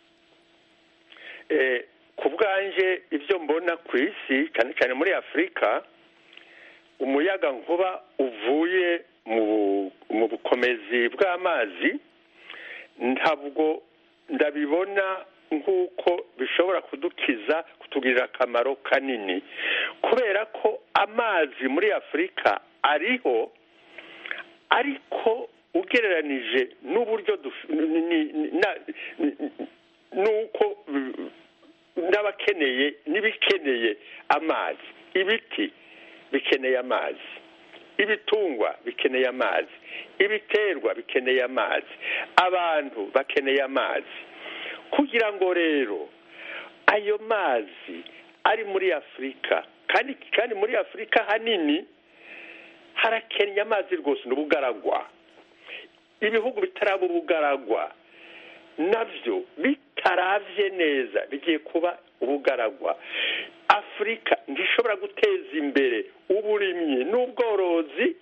ku bwanje ibyo mbona ku isi cyane cyane muri afurika umuyaga nkuba uvuye mu bukomezi bw'amazi ntabwo ndabibona nk'uko bishobora kudukiza kutugirira akamaro kanini kubera ko amazi muri afurika ariho ariko ugereranije n'uburyo n'uko n'abakeneye n'ibikeneye amazi ibiti bikeneye amazi ibitungwa bikeneye amazi ibiterwa bikeneye amazi abantu bakeneye amazi kugira ngo rero ayo mazi ari muri afurika kandi kandi muri afurika hanini harakennye amazi rwose ni ubugaragwa ibihugu bitaraba ubugaragwa nabyo bitaravye neza bigiye kuba ubugaragwa afurika ntishobora guteza imbere uburimyi n'ubworozi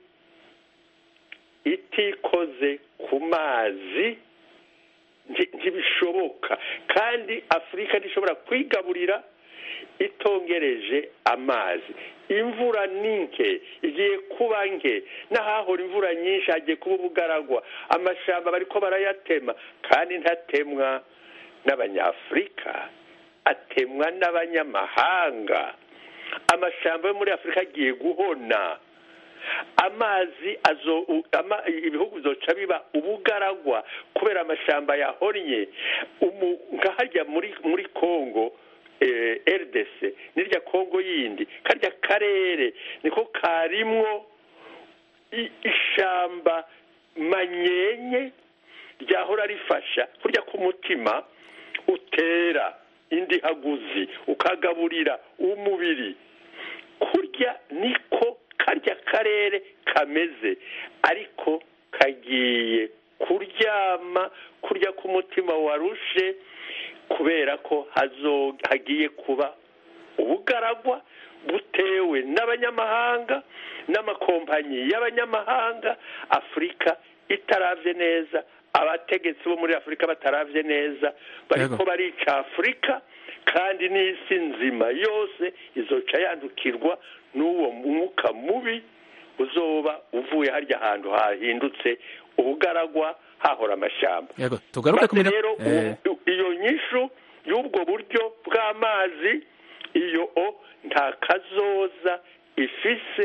itikoze ku mazi ntibishoboka kandi afurika ntishobora kwigaburira itongereje amazi imvura ni nke igiye kuba nke n'ahahora imvura nyinshi hagiye kuba ubugaragwa amashyamba bariko barayatema kandi ntatemwa n'abanyafurika atemwa n'abanyamahanga amashyamba yo muri afurika agiye guhona amazi ibihugu bizoca biba ubugaragwa kubera amashyamba yahonnye nkahajya muri kongo rdc n'irya kongo yindi karya karere niko karimwo ishyamba manyenye ryahora rifasha kurya k'umutima utera indi haguzi ukagaburira umubiri kurya niko karya karere kameze ariko kagiye kuryama kurya k'umutima warushe kubera ko hagiye kuba ubugaragwa butewe n'abanyamahanga n'amakompanyi y'abanyamahanga afurika itaravye neza abategetsi bo muri afurika bataravye neza bariko barica afurika kandi n'isi nzima yose izoca yandukirwa n'uwo mwuka mubi uzoba uvuye harya ahantu hahindutse ubugaragwa hahora amashyamba yego tugaruke ku Maze mino- rero eh, u- iyo nyishu y'ubwo buryo bw'amazi iyo o nta kazoza ifise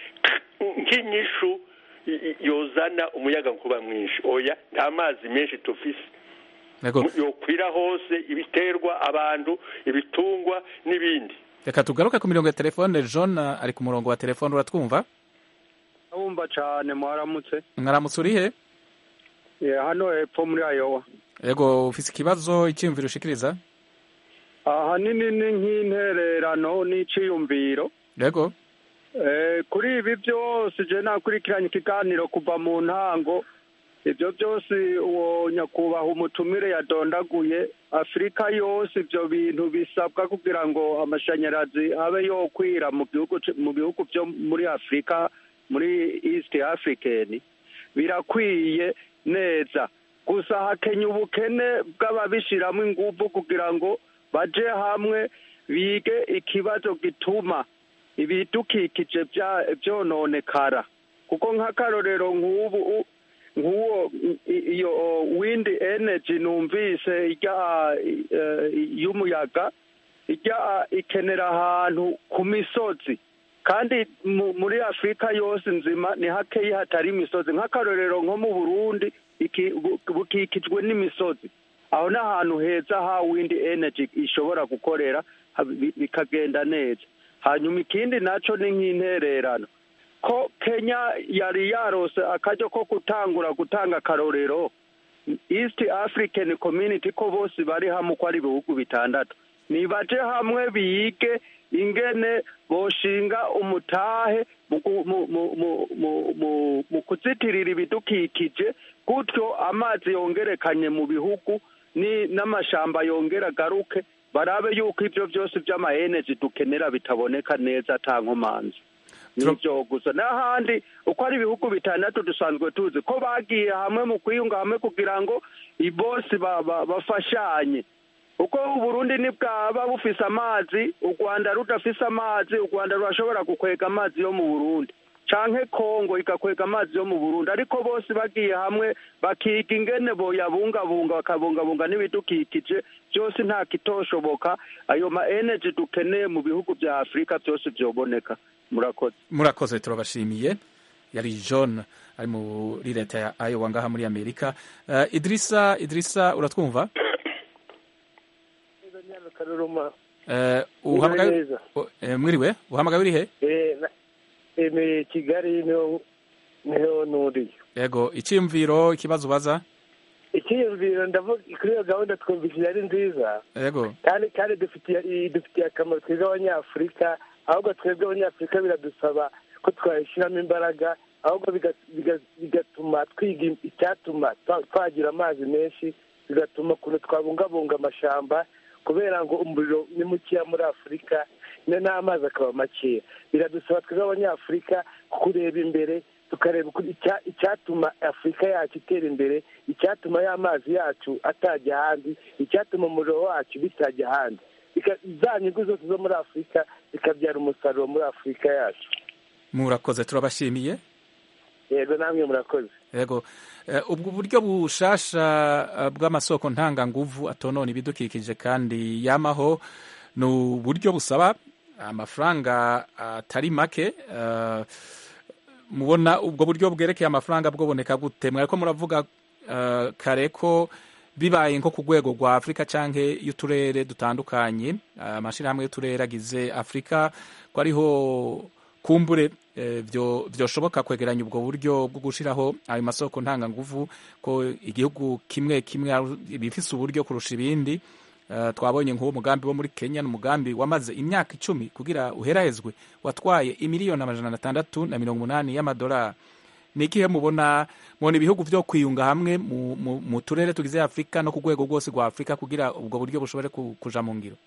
nk'inyishu i- i- yozana umuyaga nkuba mwinshi oya nta mazi menshi tufise yego yokwira hose ibiterwa abantu ibitungwa n'ibindi reka tugaruke ku mirongo ya telefone john eh, ari ku murongo wa telefone uratwumva wumva cyane mwaramutse mwaramutse urihe Eh, hano hepfo muri ayowa yego ufise ikibazo icyiyumviro ushikiriza ahanini ni nk'intererano n'iciyumviro yego Eh, kuri ibi byose je nakurikiranye ikiganiro kuva mu ntango ibyo byose uwo nyakubahwa umutumire yadondaguye afurika yose ibyo bintu bisabwa kugira ngo amashanyarazi abe yokwira mu gihugu c- mu bihugu byo muri afurika muri east african birakwiye neza gusa hakenya ubukene bw'ababishyiramo ingufu kugira ngo baje hamwe bige ikibazo gituma ibidukikije bya- byononekara kuko nk'akarorero nk'ubu u- nk'uwo i- iyo wind energy numvise ijya eh, y'umuyaga ijya ikenera ahantu ku misozi kandi mu- muri afurika yose nzima ni hakeyi hatari imisozi nk'akarorero nko mu burundi iki- bu- bukikijwe n'imisozi aho ni ahantu heza ha wind energy ishobora gukorera ha- bi- bikagenda neza hanyuma ikindi nacyo ni nk'intererano ko kenya yari yarose akaryo ko gutangura gutanga akarorero east african community ko bose bari hamwe uko ari ibihugu bitandatu nibaje hamwe bige ingene boshinga umutahe mu gu- mu- mu- mu- mu- mu- mu kuzitirira ibidukikije gutyo amazi yongerekanye mu bihugu ni n'amashamba yongera agaruke barabe yuko ibyo byose by'amaenergy dukenera bitaboneka neza ata nkomanzi nibyo gusa n'ahandi uko ari ibihugu bitandatu dusanzwe tuzi ko bagiye hamwe mu kwiyunga hamwe kugira ngo ibosi ba- ba- bafashanye uko uburundi nibwaba bufise amazi u rwanda rudafise amazi u rwanda rurashobora gukwega amazi yo mu burundi canke kongo igakwega amazi yo mu burundi ariko bose bagiye hamwe bakiga ingene boyabungabunga bakabungabunga n'ibidukikije byose nta kitoshoboka ayo ma energy dukeneye mu bihugu vya afurika byose vyoboneka murakoze murakoze turabashimiye yari john ari muri leta ya iowa ngaha muri amerika uh, idirisa idirisa uratwumva karuruma uh, uhamagaye neza. u- eh, mwiriwe uhamagaye urihe Eh, na- eh, ni kigali niho niho nuriye yego icyiyumviro ikibazo ubaza icyiyumviro ndavuga kuri iyo gahunda twumvise ari nziza yego kandi kandi dufitiye idufitiye akamaro twebwe abanyafurika ahubwo twebwe abanyafurika biradusaba ko twayishyiramo imbaraga ahubwo biga- biga- bigatuma twiga icyatuma twa- twagira amazi menshi bigatuma ukuntu twabungabunga amashamba kubera ngo umuriro ni mukeya muri afurika no n'amazi akaba makeya biradusaba twebwe abanyafurika kureba imbere tukareba uko- icya- icyatuma afurika yacu itera imbere icyatuma y'amazi yacu atajya ahandi icyatuma umuriro wacu bitajya ahandi Bika- za nyungu zose zo muri afurika zikabyara umusaruro muri afurika yacu murakoze turabashimiye yego namwe murakoze yego Eh, ubwo buryo bushasha eh, bw'amasoko ntanganguvu atonona ibidukikije kandi yamaho ni uburyo busaba amafaranga atari make eh, mubona ubwo buryo bwerekeye amafaranga bwoboneka gute mwariko muravuga eh, kare ko bibaye nko ku rwego rwa afurika cyangwa y'uturere dutandukanye eh, amashyirahamwe y'uturere agize afurika ko ariho kumbure eh, byo byoshoboka kwegeranya ubwo buryo bwo gushiraho ayo masoko ntanganguvu ko igihugu kimwe kimwe ari- bifise uburyo kurusha ibindi Eh, twabonye nk'uwo mugambi wo muri kenya ni umugambi wamaze imyaka icumi kugira uherahezwe watwaye imiliyoni amajana atandatu na mirongo umunani y'amadolari ni ikihe mubona mubona ibihugu byo kwiyunga hamwe mu, mu, mu turere tugize afurika no ku rwego rwose rwa afurika kugira ubwo buryo bushobore ku- kuja mu ngiro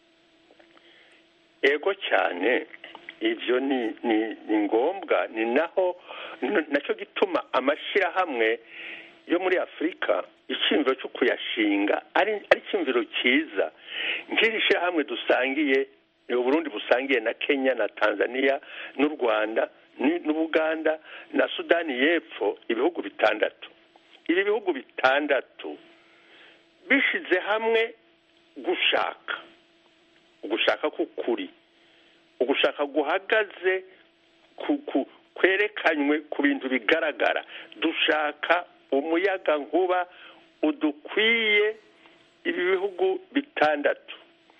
ego cyane ibyo ni ni ni ngombwa ni naho n- nacyo gituma amashyirahamwe yo muri afurika icyumviro cyo kuyashinga ari ari icyumviro cyiza nk'iri shyirahamwe dusangiye ni uburundi busangiye na kenya na tanzania n'u rwanda ni- n'ubuganda na sudani y'epfo ibihugu bitandatu ibi bihugu bitandatu bishize hamwe gushaka ugushaka k'ukuri ugushaka guhagaze kwerekanywe ku bintu bigaragara dushaka umuyaga nkuba udukwiye ibi bihugu bitandatu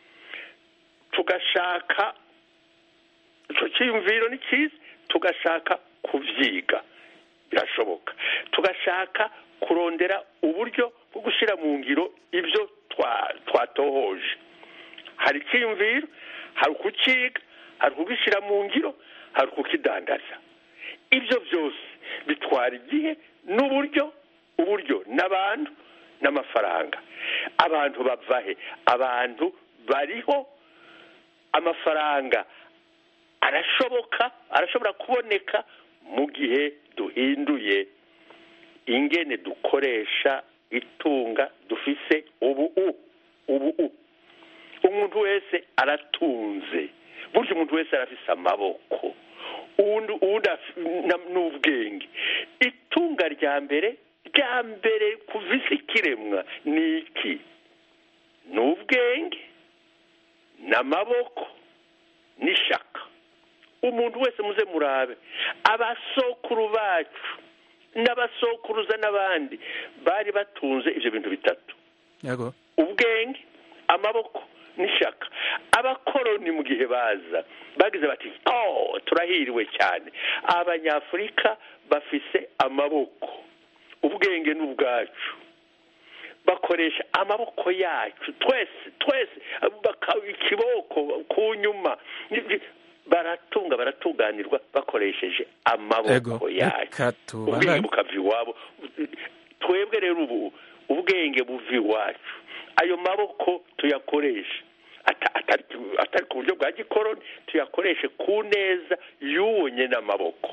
tugashaka icyo cyiyumviro ni cyiza tugashaka kubyiga birashoboka tugashaka kurondera uburyo bwo gushyira mu ngiro ibyo twatohoje hari icyiyumviro hari ukukiga hari ukugishyira mu ngiro hari ukukidandaza ibyo byose bitwara igihe n'uburyo uburyo n'abantu n'amafaranga abantu bavahe abantu bariho amafaranga arashoboka arashobora kuboneka mu gihe duhinduye ingene dukoresha itunga dufise ubu ubu umuntu wese aratunze burya umuntu wese arafise amaboko uwundi n'ubwenge itunga rya mbere rya mbere kuva isi ikiremwa ni iki ni ubwenge n'amaboko n'ishaka umuntu wese muze murabe abasokuru bacu n'abasokuruza n'abandi bari batunze ibyo bintu bitatu ubwenge amaboko n'ishaka abakoroni mu gihe baza bagize bati oh turahiriwe cyane abanyafurika bafise amaboko ubwenge n'ubwacu bakoresha amaboko yacu twese twese ikiboko ku nyuma baratunga baratuganirwa bakoresheje amaboko yacu ubwenge bukava iwabo twebwe rero ubu ubwenge buva iwacu ayo maboko tuyakoresha atari ku buryo bwa gikoroni tuyakoreshe ku neza y'uwo nyine amaboko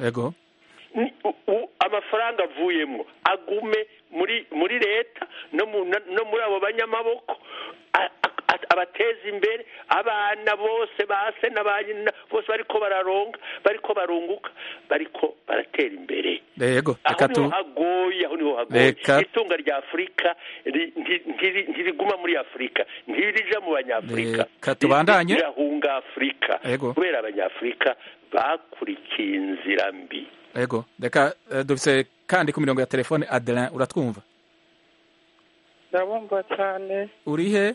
amafaranga avuyemo agume muri muri leta no muri abo banyamaboko abateza imbere abana bose base na ba nyina bose bariko bararonga bariko barunguka bariko baratera imbere yego aho niho hagoye aho niho hagoye itunga rya afurika ntiriguma muri afurika ntirija mu banyafurika tubandanye rirahunga afurika kubera abanyafurika bakurikiye inzira mbi yego reka dufise kandi ku mirongo ya telefone adelin uratwumva ndabumva cyane urihe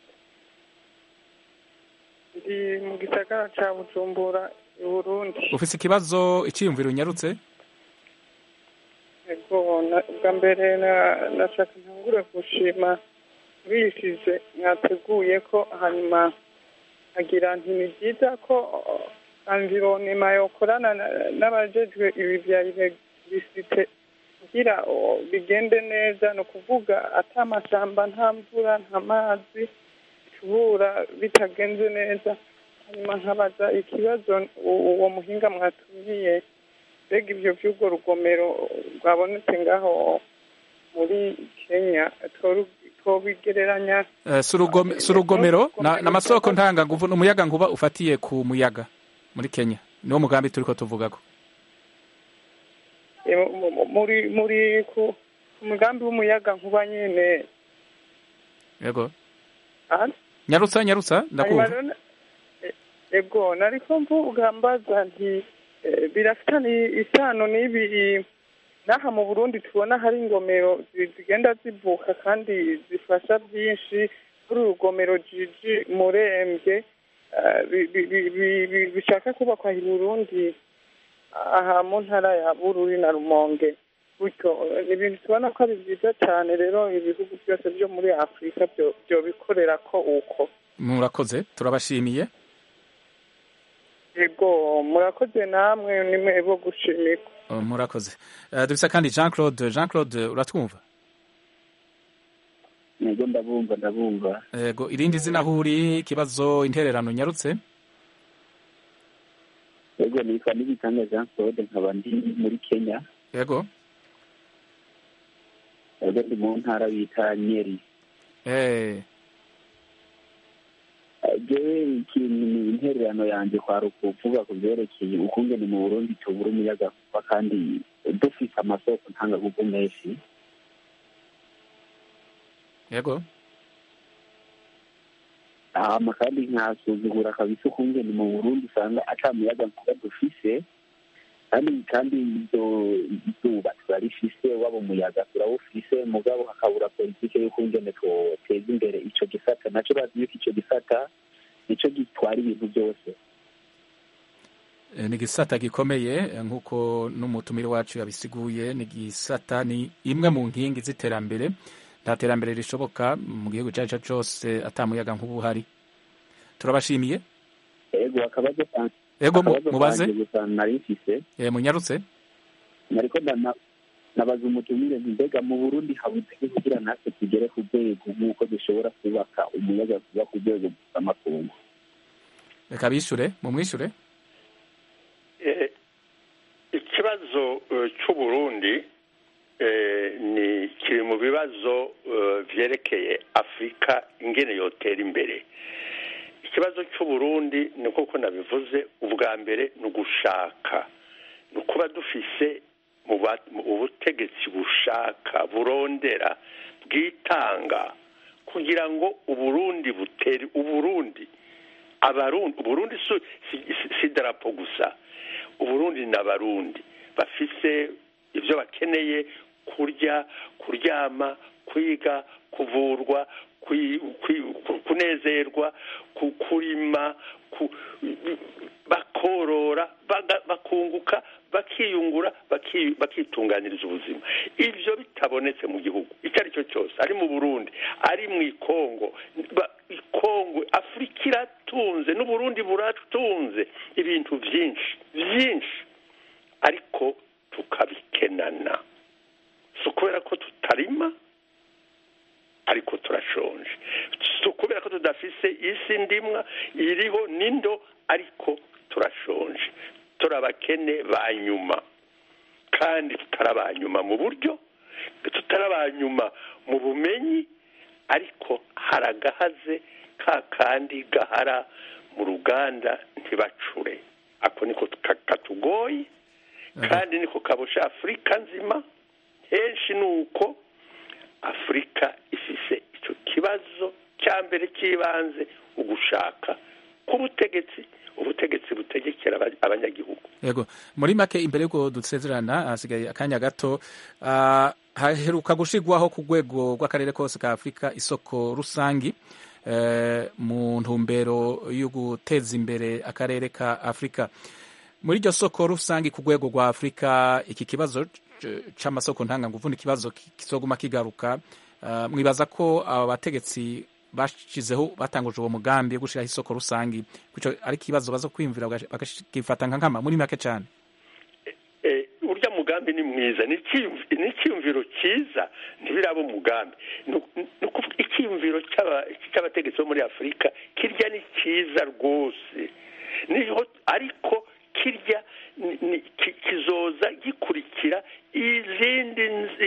ndi mu gisagara cya bujumbura i burundi ufite ikibazo icyiyumviro unyarutse yego bwa mbere nashaka ntangure gushima bishije mwateguye ko hanyuma agira nti ni byiza ko anvironema yokorana n'abajejwe ibi bya elegisiite kugira bigende neza ni ukuvuga ata amashyamba nta mvura nta mazi tubura bitagenze neza hanyuma nkabaza ikibazo uwo muhinga mwatumiye mbega ibyo by'urwo rugomero rwabonetse ngaho muri kenya twobigereranya si urugomero ni amasoko ntanganguvu ni umuyaga nkuba ufatiye ku muyaga muri kenya niwo mugambi turi ko tuvuga ko muri muri ku mugambi w'umuyaga nkuba nyine yego nyarutsa nyarutsa ndakumva ego nariko mvuga mbaza nti birafitanye isano n'ibi n'aha mu burundi tubona hari ingomero zigenda zivuka kandi zifasha byinshi kuri urugomero jiji murembye bishaka kubakwa i burundi aha mu ntara ya bururi na rumonge gutyo ni ibintu tubona ko ari byiza cyane rero ibihugu byose byo muri afurika byo bikorera ko uko murakoze turabashimiye yego murakoze namwe nimwe bo gushimirwa murakoze dufite kandi jean claude jean claude uratwumva yego ndabumva ndabumva yego irindi zina aho uri ikibazo intererano nyarutse yego nitwa n'ibitanga jean claude nkaba ndi muri kenya yego yego ndi mu ntara bita nyeri jewe ikintu ni intererano yanjye kwari ukuvuga ku byerekeye ukungene mu burundi tubura umuyaga kuba kandi dufise amasoko ntangagugu menshi yego hama kandi nkasuzugura kabisa ukungene mu burundi usanga ata muyaga nkuba dufise kandi kandi ibyo izuba turarifise waba umuyaga turawufise mugabo hakabura politike y'ukungene twoteza imbere ico gisata naco bazi yuko ico gisata nico gitwara ibintu byose ni igisata gikomeye nk'uko n'umutumire wacu yabisiguye ni igisata ni imwe mu nkingi z'iterambere nta terambere rishoboka mu gihugu icyo ari cyo cyose atamuyaga nk'ubu uhari turabashimiye ego akabazo ego mubaze gusa nari mfise munyarutse nariko nabaza umutumire nti mbega mu burundi habuze kugira natwe tugere ku rwego nk'uko dushobora kubaka umuyaga kuba ku rwego rw'amakungu reka bishure mumwishure ikibazo cy'uburundi ni kiri mu bibazo byerekeye afurika ingene yotera imbere ikibazo cy'uburundi ni nk'uko nabivuze ubwa mbere ni ugushaka ni ukuba dufise ubutegetsi bushaka burondera bwitanga kugira ngo uburundi butere uburundi abarundi uburundi si idarapo gusa uburundi ni abarundi bafise ibyo bakeneye kurya kuryama kwiga kuvurwa kunezerwa kurima bakorora bakunguka bakiyungura bakitunganiriza ubuzima ibyo bitabonetse mu gihugu icyo ari cyo cyose ari mu burundi ari mu ikongo ikongo afurika iratunze n'uburundi buratunze ibintu byinshi byinshi ariko tukabikenana si ukubera ko tutarima ariko turashonje si ukubera ko tudafise isi ndimwa iriho n'indo ariko turashonje turabakene ba nyuma kandi tutarabanyuma mu buryo tutarabanyuma mu bumenyi ariko haragahaze ka kandi gahara mu ruganda ntibacure ako niko katugoye kandi niko kabusha afurika nzima henshi ni uko afurika ifise icyo kibazo cya mbere cy'ibanze ugushaka k'ubutegetsi ubutegetsi butegekera abanyagihugu yego muri make imbere y'uko dusezerana hasigaye akanya gato haheruka gushyirwaho ku rwego rw'akarere kose ka afurika isoko rusangi mu ntumbero yo guteza imbere akarere ka afurika muri iryo soko rusange ku rwego rwa afurika iki kibazo cy'amasoko ntanganguvu ni ikibazo kizoguma kigaruka mwibaza ko aba bategetsi bashyizeho batanguje uwo mugambi wo gushyiraho isoko rusange ari ikibazo baza kwiyumvira bakagifata nka nkama muri make cyane urya mugambi ni mwiza ni icyiyumviro cyiza ntibiraba umugambi icyiyumviro cy'abategetsi bo muri afurika kirya ni cyiza rwose ariko kirya kizoza gikurikira izindi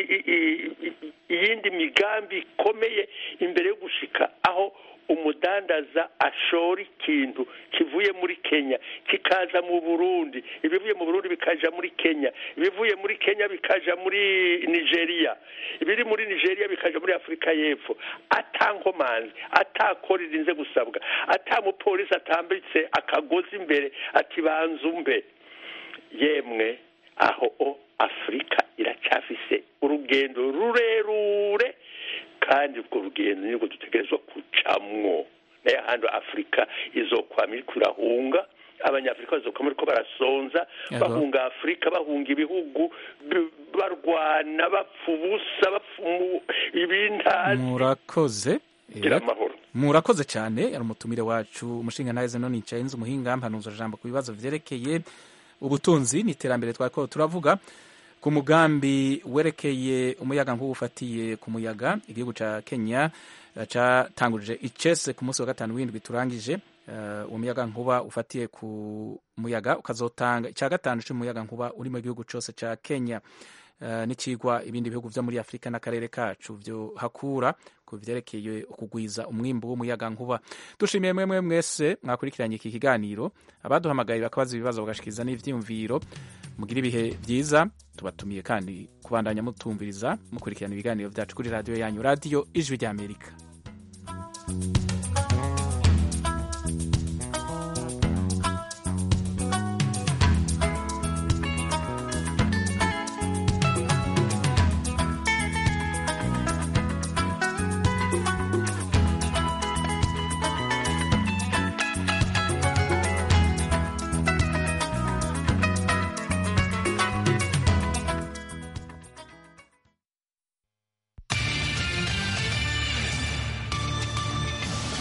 iyindi migambi ikomeye imbere yo gushika aho umudandaza ashora ikintu kivuye muri kenya kikaza mu burundi ibivuye mu burundi bikaja muri kenya ibivuye muri kenya bikaja muri nigeria ibiri muri nigeria bikaja muri afurika y'epfo atankomanzi atakora irinze gusabwa atamupolisi atambitse akagozi imbere ati banza umbe yemwe aho o afurika iracyafise urugendo rurerure kandi urwo rugendo nirwo dutegerezwa gucamwo nayo ahandi afurika izokwama iriko irahunga abanyafurika bazokwama ariko barasonza bahunga afurika bahunga ibihugu barwana bapfa ubusa bapfa ibintazi murakoze gira amahoro murakoze cyane ari umutumire wacu umushinga ntahize none yicaye nzi umuhinga mpanuzwa jambo ku bibazo vyerekeye ubutunzi n'iterambere twariko turavuga ku mugambi werekeye umuyaga nk'ubu ufatiye ku muyaga igihugu ca Kenya catangurije icese ku munsi wa gatanu w'indwi turangije uwo muyaga nkuba ufatiye ku muyaga ukazotanga icya gatanu cy'umuyaga nkuba uri mu gihugu cyose ca Kenya uh, n'icigwa ibindi bihugu vyo muri afurika n'akarere kacu vyo hakura ku vyerekeye ukugwiza umwimbu w'umuyaga nkuba dushimiye mwemwe mwese mwakurikiranye iki kiganiro abaduhamagaye bakabaza ibibazo bagashikiriza n'ivyiyumviro mugira ibihe vyiza tubatumiye kandi kubandanya mutumviriza mukurikirana ibiganiro vyacu kuri radiyo yanyu radiyo ijwi ry'amerika thank you